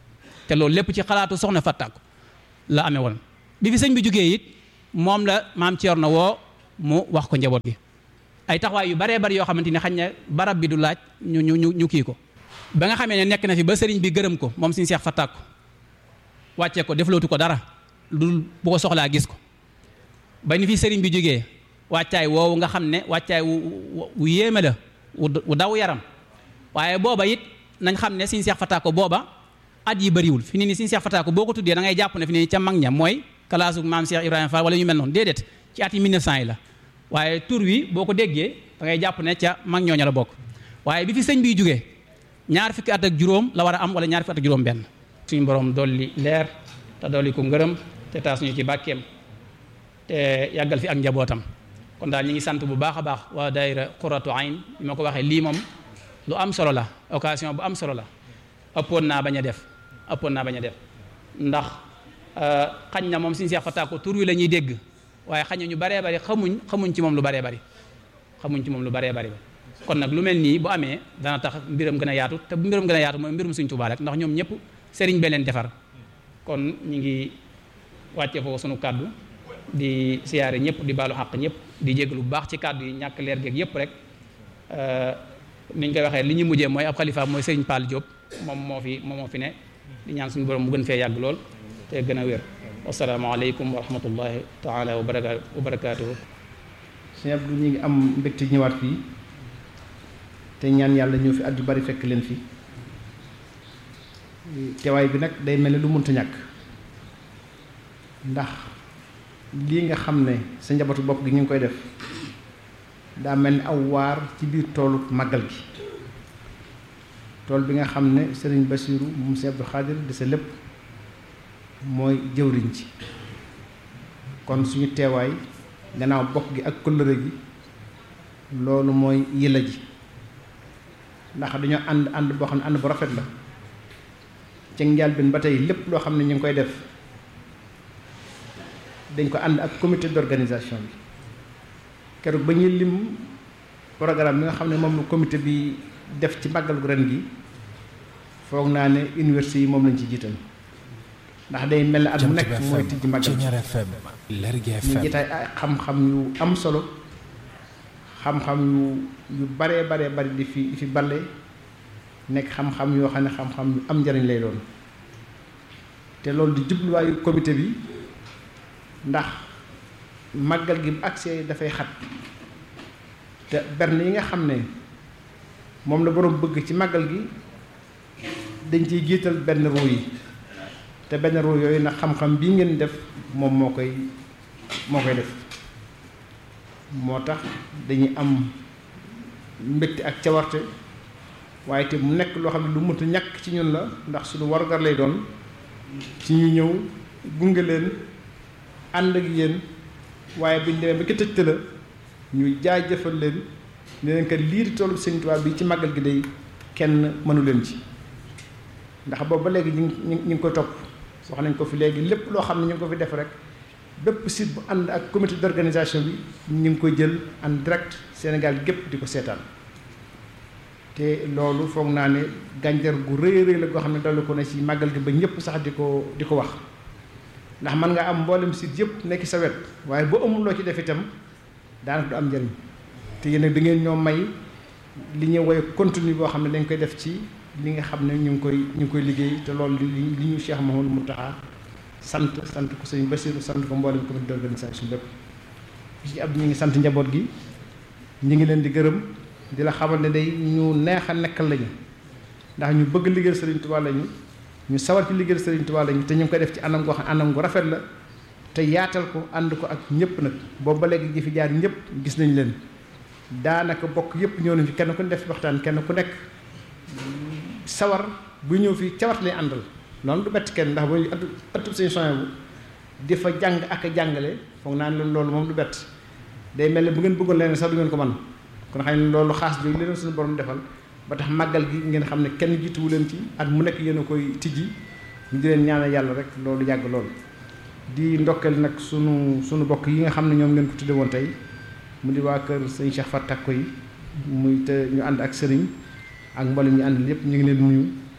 te loolu lépp ci xalaatu soxna Fatak la amee woon bi fi sëñ bi jógee it moom la maam Thierno woo mu wax ko njaboot gi ay taxawaay yu baree bari yoo xamante ni xañ na barab bi du laaj ñu ñu ñu ñu kii ko ba nga xamee ne nekk na fi ba sëriñ bi gërëm ko moom suñu seex Fatak wàccee ko deflootu ko dara lu bu ko soxlaa gis ko ba ni fi sëriñ bi jógee wàccaay woowu nga xam ne wàccaay wu wu yéeme la wu daw yaram waaye booba it nañ xam ne suñu seex Fatak booba at yi bëriwul fi ni ni suñu seex Fatak boo ko tuddee da ngay jàpp ne fi ni ca mag ña mooy kalaasu maam Cheikh Ibrahima Fall wala ñu mel noonu déedéet ci at yi 1900 yi la waaye tur wi boo ko déggee da ngay jàpp ne ca mag ñooña la bokk waaye bi fi sëñ biy jógee ñaar fukki at ak juróom la war a am wala ñaar fukki at ak juróom benn suñu borom dolli leer te dolli ko ngërëm te taas ñu ci bàkkeem te yàggal fi ak njabootam kon daal ñi ngi sant bu baax a baax waa daayira Qurratu Ayn bi ma ko waxee lii moom lu am solo la occasion bu am solo la ëppoon naa bañ a def ëppoon naa bañ a def ndax xañ na moom suñu seex fataa ko tur wi la ñuy dégg waaye xañ na ñu baree bari xamuñ xamuñ ci moom lu baree bari xamuñ ci moom lu baree bari kon nag lu mel nii bu amee dana tax mbiram gën a yaatu te bu mbiram gën a yaatu mooy mbirum Sëriñ Tuubaa rek ndax ñoom ñëpp sëriñ bee leen defar kon ñu ngi wàcce foofu sunu kàddu di siyaare ñëpp di baalu xàq ñëpp di jéglu bu baax ci kàddu yi ñàkk leer geeg yëpp rek ni ñu koy waxee li ñu mujjee mooy ab xalifa mooy Sëriñ Paal Diop moom moo fi moom moo fi ne di ñaan suñu borom mu gën fee yàgg lool te gën a wér wasalaamaaleykum wa rahmatullahi taala wa baraka wa barakaatuhu sëñ Abdou ñu ngi am mbégte ñëwaat fii te ñaan yàlla ñëw fi at yu bari fekk leen fi teewaay bi nag day mel ni lu mënta ñàkk ndax lii nga xam ne sa njabootu bopp gi ñu ngi koy def daa mel ni aw waar ci biir toolu màggal gi tool bi nga xam ne sëriñ Basiiru moom Sëriñ Abdou Xaadir di sa lépp mooy jëwriñ ci kon suñu teewaay gannaaw bokk gi ak kóllëre gi loolu mooy yëla ji ndax dañoo ànd ànd boo xam ne ànd bu rafet la ci njëlbéen ba tey lépp loo xam ne ñu ngi koy def dañ ko ànd ak comité d'organisation bi keroog ba ñuy lim programme bi nga xam ne moom la comité bi def ci màggal gu ren gi foog naa ne université yi moom lañ ci jiital ndax day mel ne at mu nekk mooy tijji màggal ñu jitaay ay xam-xam yu am solo xam-xam yu yu baree baree bari di fi di fi balle nekk xam-xam yoo xam ne xam-xam yu am njariñ lay doon te loolu di jubluwaayu comité bi ndax màggal gi bu accès dafay xat te berne yi nga xam ne moom la boroom bëgg ci màggal gi dañ ciy jiital benn ruu yi te benn ruu yooyu nag xam-xam bii ngeen def moom moo koy moo koy def moo tax dañuy am mbégte ak cawarte waaye te mu nekk loo xam ne lu mënta ñàkk ci ñun la ndax suñu warugar lay doon ci ñu ñëw gunge leen ànd ak yéen waaye buñ demee ba ki tëjte la ñu jaajëfal leen ne leen kat lii di tollu Sëriñ Tuubaa bi ci màggal gi day kenn mënu leen ci ndax boobu ba léegi ñu ngi ñu ngi koy topp wax nañ ko fi léegi lépp loo xam ne ñu ngi ko fi def rek bépp site bu ànd ak comité d'organisation bi ñu ngi koy jël en direct Sénégal gépp di ko seetaan te loolu foog naa ne gànjar gu rëy rëy la goo xam ne dolli ko ne ci màggal gi ba ñëpp sax di ko di ko wax ndax mën nga am mboolem site yëpp nekk sa wet waaye boo amul loo ci def itam daanaka du am njëriñ te yéen nag da ngeen ñoo may li ñuy woy contenu boo xam ne dañ koy def ci li nga xam ne ñu ngi koy ñu ngi koy liggéey te loolu li li ñu Cheikh Mouhamadou Mountakha sant sant ko sëñ Bassirou sant ko mboolem comité d'organisation bépp ci ab ñu ngi sant njaboot gi ñu ngi leen di gërëm di la xamal ne day ñu neex a nekkal lañu ndax ñu bëgg liggéeyal Serigne Touba lañu ñu sawar ci liggéeyal Serigne Touba lañu te ñu ngi koy def ci anam goo xam anam gu rafet la te yaatal ko ànd ko ak ñëpp nag boobu ba léegi ji fi jaar ñëpp gis nañ leen daanaka bokk yëpp ñëw nañ fi kenn ku ne def waxtaan kenn ku nekk sawar bu ñëw fii cawat lay àndal loolu du bett kenn ndax booy ëttu ëttu seen soin bu di fa jàng ak a jàngale foog naa ne loolu moom du bett day mel ne bu ngeen bëggoon leen sax du ngeen ko mën kon xam ne loolu xaas bi leen suñu borom defal ba tax màggal gi ngeen xam ne kenn jiituwu leen ci at mu nekk yéen a koy tijji ñu di leen ñaanal yàlla rek loolu yàgg lool. di ndokkeel nag sunu sunu bokk yi nga xam ne ñoom ngeen ko tudde woon tey mu di waa kër sëñ Cheikh Fatak ko yi muy te ñu ànd ak sëriñ ak mboolem ñu ànd yépp ñu ngi leen nuyu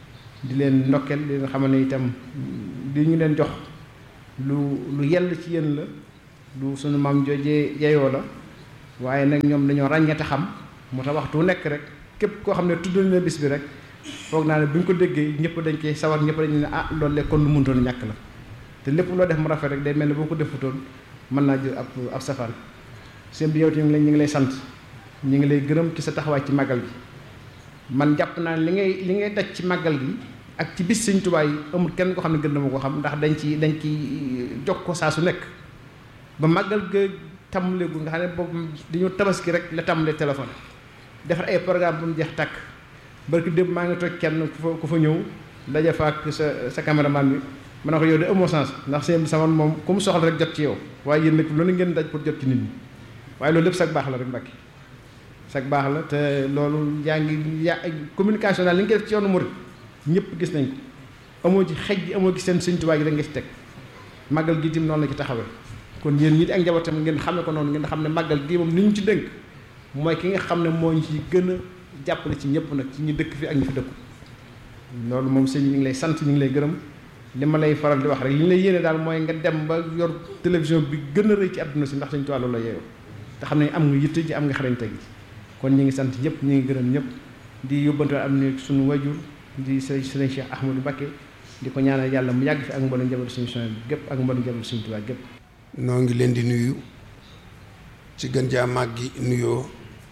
di leen ndokkeel di leen xamal ne itam li ñu leen jox lu lu yell ci yéen la lu sunu maam joojee yeyoo la waaye nag ñoom dañoo ràññeete xam moo tax waxtu nekk rek képp koo xam ne tuddal na bis bi rek foog naa ne bu ñu ko déggee ñëpp dañ koy sawar ñëpp dañu ne ah loolu de kon lu mënutoon ñàkk la te lépp loo def mu rafet rek day mel ne boo ko defutoon mën naa jël ab ab safaan seen bi yow tamit ñu ngi lay sant ñu ngi lay gërëm ci sa taxawaay ci màggal gi man jàpp naa ne li ngay li ngay daj ci màggal gi ak ci bis Sëñ Tuubaa yi amul kenn koo xam ne gën na ma ko xam ndax dañ ci dañ ci jog ko saa su nekk ba màggal ga tàmbaleegu nga xam ne boobu dañoo tabaski rek la tàmbalee téléphone defar ay programme bu mu jeex tàkk barki démb maa ngi toj kenn ku fa ku fa ñëw daje fa ak sa sa caméraman bi ma ne ko yow de amoo sens ndax seen sama moom ku mu soxla rek jot ci yow waaye yéen nag loolu ngeen daj pour jot ci nit ñi waaye loolu lépp sag baax la rek Mbàkke sag baax la te loolu yaa ngi ya communication daal li nga def ci yoonu murid ñëpp gis nañ ko amoo ci xej gi amoo ci seen Sëñ Tuubaa gi rek nga ci teg màggal gi tim noonu la ci taxawee kon yéen ñi ak njabootam ngeen xame ko noonu ngeen xam ne màggal gi moom ni ñu ci dënk mooy ki nga xam ne moo ñu ci gën a jàppale ci ñëpp nag ci ñi dëkk fi ak ñi fi dëkku loolu moom sëñ ñu ngi lay sant ñu ngi lay gërëm li ma lay faral di wax rek li ñu lay yéene daal mooy nga dem ba yor télévision bi gën a rëy ci àdduna si ndax Sëñ Tuubaa loolu la yeewoo te xam ne am nga yitte ji am nga xarañte gi kon ñu ngi sant ñëpp ñu ngi gërëm ñëpp di yóbbante am ni suñu wajur di sëriñ sëriñ Cheikh Ahmadou Mbacké di ko ñaanal yàlla mu yàgg fi ak mboolem njaboot suñu son bi gépp ak mboolem njaboot Sëñ Tuubaa gépp noo ngi leen di nuyu ci gën jaa màggi nuyoo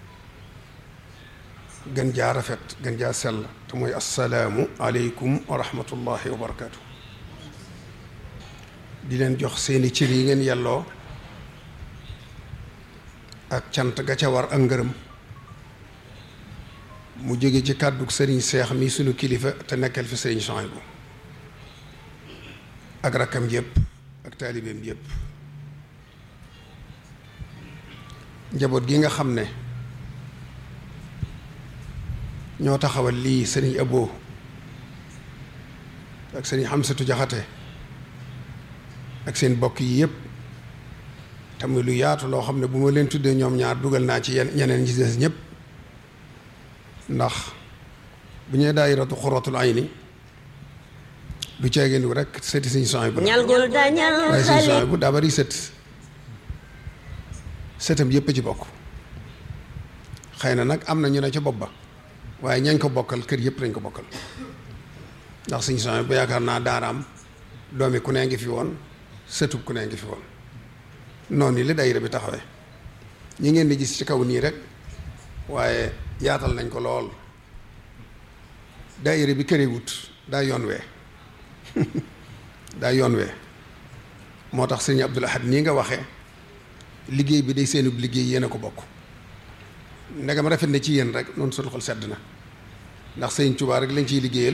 gën jaa rafet gën jaa sell te mooy assalaamu aleykum wa rahmatullahi wa barakaatu di leen jox seeni cër yi ngeen yelloo ak cant ga ca war ak ngërëm mu jóge ci kàddu sëriñ seex mi sunu kilifa te nekkal fi sëriñ Souhaïbou ak rakkam yépp ak taalibeem yépp njaboot gi nga xam ne ñoo taxawal lii sëriñ Abo ak sëriñ Xamsatu Jaxate ak seen bokk yi yépp tamit lu yaatu loo xam ne bu ma leen tuddee ñoom ñaar dugal naa ci yenn ñeneen ñi des ñépp ndax bu ñee daayiratu xuratul ayni du ceegeen rek sëti sëriñ Souhaïbou waaye sëriñ Souhaïbou daa bari sët sëtam yépp a ci bokk xëy na nag am na ñu ne ca bopp ba waaye ñañ ko bokkal kër yëpp lañ ko bokkal ndax suñu son bu yaakaar naa daaraam doomi ku nee ngi fi woon sëtub ku nee ngi fi woon noonu li dayira bi taxawee ñi ngeen di gis ci kaw nii rek waaye yaatal nañ ko lool dayira bi këree wut daa yoon wee daa yoon wee moo tax sëñ Abdul Ahad nii nga waxee liggéey bi day seenub liggéey yéen a ko bokk ndegam rafet na ci yéen rek noonu sunu xol sedd na ndax sëñ Touba rek lañ ciy liggéeyal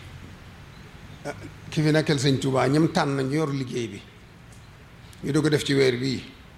ki fi nekkal sëñ Touba ñam tànn ñu yor liggéey bi ñu di ko def ci weer bii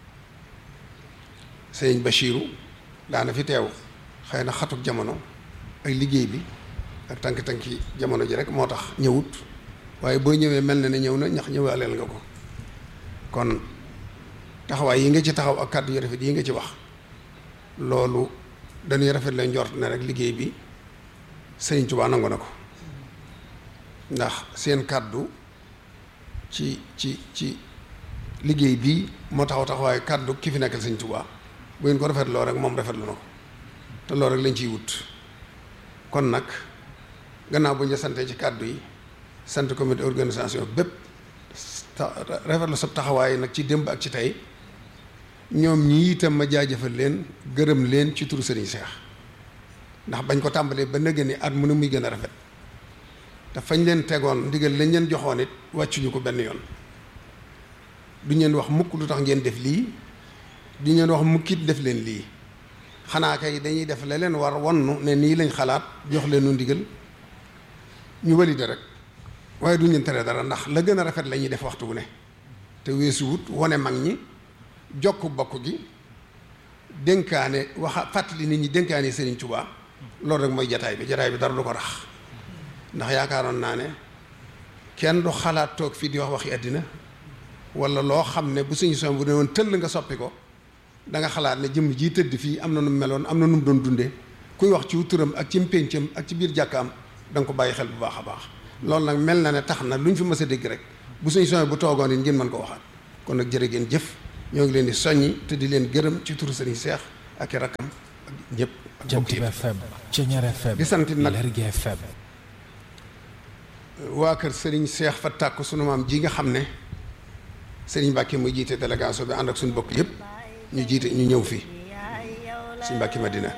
sëñ Bachiru daana fi teew xëy na xatuk jamono ak liggéey bi ak tànk-tànki jamono ji rek moo tax ñëwut waaye boo ñëwee mel na ne ñëw na ñax ñëwaaleel nga ko kon taxawaay yi nga ci taxaw ak kàddu yu rafet yi nga ci wax loolu dañuy rafet leen njort ne rek liggéey bi Sëriñ Tuubaa nangu na ko ndax seen kàddu ci ci ci liggéey bii moo taxaw taxawaay kàddu ki fi nekkal Sëriñ Tuubaa bu ngeen ko rafetloo rek moom rafetlu na ko te loolu rek lañ ciy wut kon nag gannaaw bu ñu la santee ci kàddu yi sant comité organisation bépp rafetlu sa taxawaay nag ci démb ak ci tey ñoom ñii itam ma jaajëfal leen gërëm leen ci turu Serigne Cheikh ndax bañ ko tàmbalee ba nëgë ni at mu ne muy gën a rafet te fañ leen tegoon ndigal lañ leen joxoon it wàccuñu ko benn yoon duñ leen wax mukk lu tax ngeen def lii duñ leen wax mukkit def leen lii xanaa kay dañuy def la leen war wonnu ne nii lañ xalaat jox leenu ndigal ñu walide rek waaye duñ leen tere dara ndax la gën a rafet la ñuy def waxtu wu ne te weesu wut wone mag ñi jokk bokk gi dénkaane waxa fàttali nit ñi dénkaane Serigne Touba loolu rek mooy jataay bi jataay bi dara du ko rax ndax yaakaaroon naa ne kenn du xalaat toog fii di wax waxi àddina wala loo xam ne bu suñu son bu ne woon tëll nga soppi ko da nga xalaat ne jëmm jii tëdd fii am na nu mu meloon am na nu mu doon dundee kuy wax ci turam ak ci mpéncam ak ci biir jàkkaam da nga ko bàyyi xel bu baax a baax loolu nag mel na ne tax na lu ñu fi mës a dégg rek bu suñu soññ bu toogoon it ngeen mën ko waxaat kon nag jërë ngeen jëf ñoo ngi leen di soññi te di leen gërëm ci turu sëriñ Seex ak i rakkam ak ñëpp ak Jant bokk bi yëpp FM Ceñeer FM di sant nag Lergui FM waa kër sëriñ Seex fa tàkk sunu maam ji nga xam ne sëriñ Mbàkke muy jiite délégation bi ànd ak suñu bokk yëpp ñu jiite ñu ñëw fii suñu Mbàkke Madina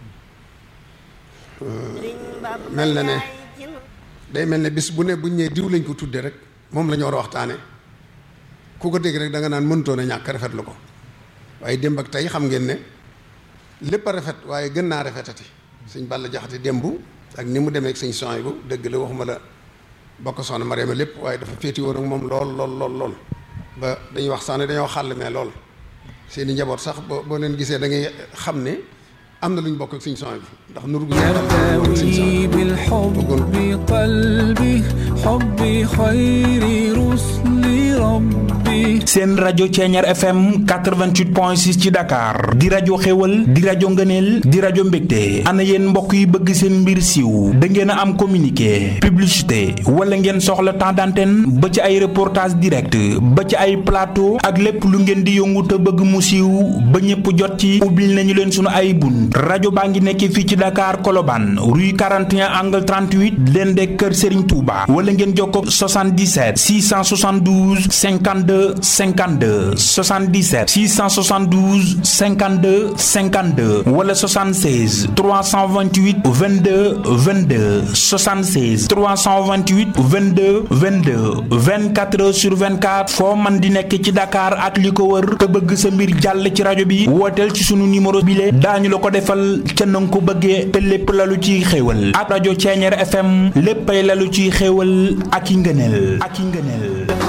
mel na ne day mel ne bis bu ne buñ ñee diw lañ ko tudde rek moom la ñu war a waxtaane ku ko dégg rek da nga naan mënutoon a ñàkk rafetlu ko waaye démb ak tey xam ngeen ne lépp a rafet waaye gën naa rafetati sëñ Balla Jaxate démb ak ni mu demee ak sëñ son bu dëgg la waxuma la bokk soxna Mariama lépp waaye dafa féeti woon ak moom lool lool lool lool ba dañuy wax sax ne dañoo xàll mais lool seen i njaboot sax boo boo leen gisee da ngay xam ne am na lu ñu bokk ak sëñ son bi ndax nuru gu ñu sëñ son يرتوي بالحب قلبي حبي خير رسل ربي seen rajo Ceeñeer FM 88.6 ci Dakar di rajo xéwal di rajo ngëneel di rajo mbégte ana yéen mbokk yi bëgg seen mbir siiw da ngeen a am communiqué publicité wala ngeen soxla temps d'antenne ba ci ay reportage direct ba ci ay plateau ak lépp lu ngeen di yëngu te bëgg mu siiw ba ñëpp jot ci ubbil nañu leen sunu ay bunt rajo baa ngi nekk fii ci Dakar Colobane rue 41 angle 38 leen de kër Serigne Touba wala ngeen jokkoo 77 672 52 52 77 672 52 52 wala 76 328 22 22 76 328 22 22 24 heures sur 24 foo man di nekk ci Dakar ak li ko wër te bëgg sa mbir jàll ci rajo bi wooteel ci sunu numéro bile daañu la ko defal ca na nga ko bëggee te lépp lalu ciy xéewal ak rajo Ceeñeer FM léppay lalu ciy xéewal ak i ngëneel ak i ngëneel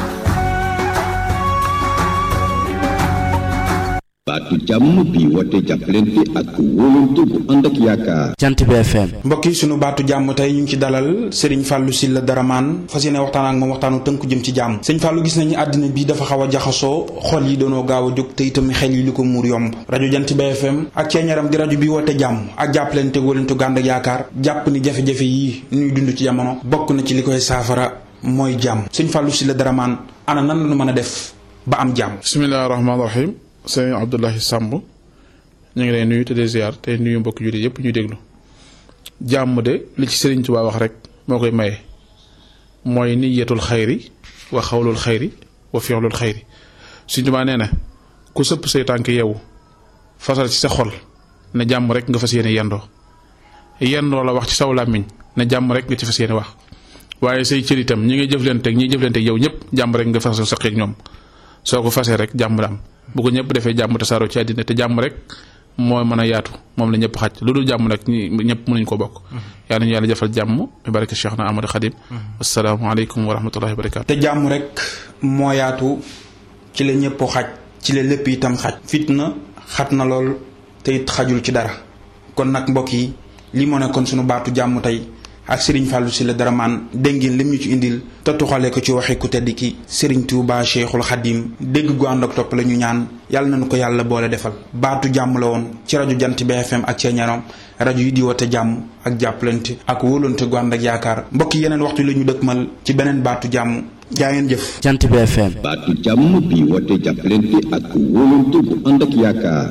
baatu jàmm bi woote jàppalante ak wóolante bu ànd ak yaakaar jant bi FM mbokk yi sunu baatu jàmm tey ñu ngi ci dalal Serigne Fallou Sylla Daraman fas yéene waxtaan ak moom waxtaanu tënku jëm ci jàmm sëñ Fallou gis nañu àddina bi dafa xaw a jaxasoo xol yi doonoo gaaw a jóg te itam xel yi li ko muur yomb rajo jant bi FM ak ceeñaram di rajo bi woote jàmm ak jàppalante wóolante gu ànd ak yaakaar jàpp ni jafe-jafe yi ñuy dund ci jamono bokk na ci li koy saafara mooy jàmm sëñ Fallou Sylla Daraman ana nan la ñu mën a def ba am jàmm bisimilah rahmaani rahim sëñ Abdoulahi Samb ñu ngi lay nuyu te di ziar te nuyu mbokk jullit yëpp ñu déglu jàmm de li ci Sëriñ Tuubaa wax rek moo koy maye mooy niyatul xayri wa xawlul xayri wa fi'lul xayri Sëriñ Tuubaa nee na ku sëpp say tànk yeewu fasal ci sa xol ne jàmm rek nga fas yéene yendoo yendoo la wax ci saw làmmiñ ne jàmm rek nga ci fas yéene wax waaye say cër itam ñi ngay jëflanteeg ñi jëflanteeg yow ñëpp jàmm rek nga fasal sa xeeg ñoom soo ko fasee rek jàmm la am bu ko ñëpp defee jàmm tasaaroo ci àddina te jàmm rek moo mën a yaatu moom la ñëpp xaj lu dul jàmm nag ñi ñëpp mënuñ ko bokk yaa nañu yàlla jëfal jàmm bi barke Cheikh na Amadou Khadim asalaamaaleykum wa rahmatullahi wa barakatu te jàmm rek moo yaatu ci la ñëpp xaj ci la lépp itam xaj fitna xat na lool te it xajul ci dara kon nag mbokk yi li moo nekkoon sunu baatu jàmm tey ak Serigne Fallou Sylla Daraman dégg ngeen lim ñu ci indil te tuxale ko ci waxi ku tedd ki Serigne Touba Cheikhul Khadim dégg gu ànd ak topp la ñu ñaan yàlla nañu ko yàlla boole defal baatu jàmm la woon ci rajo jant bi FM ak ceeñarom rajo yi di woote jàmm ak jàppalante ak wóolante gu ànd ak yaakaar mbokk yi yeneen waxtu la ñu dëkkmal ci beneen baatu jàmm jaa ngeen jëf. jant bi FM. baatu jàmm bi woote jàppalante ak wóolante bu ànd ak yaakaar.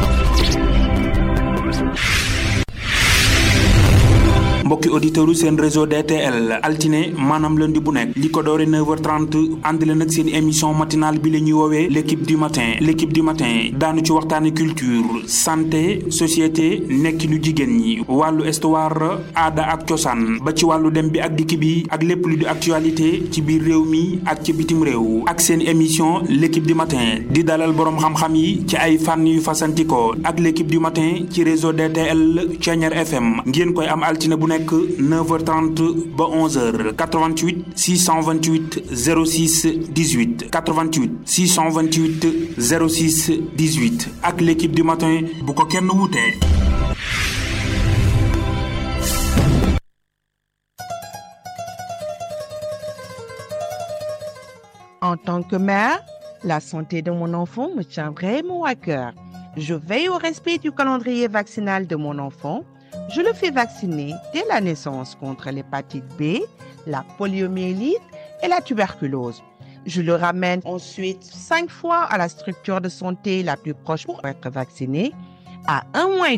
mbokki auditeurs seen réseau DTL altine maanaam lundi bu nekk li ko doore 9h30 ànd leen ak seen émission matinale bi la ñuy woowee l' équipe du matin l' équipe du matin daanu ci waxtaane culture santé société nekkinu jigéen ñi wàllu histoire aada ak cosaan ba ci wàllu dem bi ak dikk bi ak lépp lu di actualité ci biir réew mi ak ci bitim réew ak seen émission l' équipe du matin di dalal boroom xam-xam yi ci ay fànn yu fasantikoo ak l' équipe du matin ci réseau DTL Thiéniere FM ngeen koy am altine bu nekk 9h30 ba 11h 88 628 06 18 88 628 06 18 ak l'équipe du matin bu ko kenn wutee. En tant que mère, la santé de mon enfant me tient vraiment à cœur. Je veille au respect du calendrier vaccinal de mon enfant. Je le fais vacciner dès la naissance contre l'hépatite B, la poliomyélite et la tuberculose. Je le ramène ensuite cinq fois à la structure de santé la plus proche pour être vacciné. À un mois et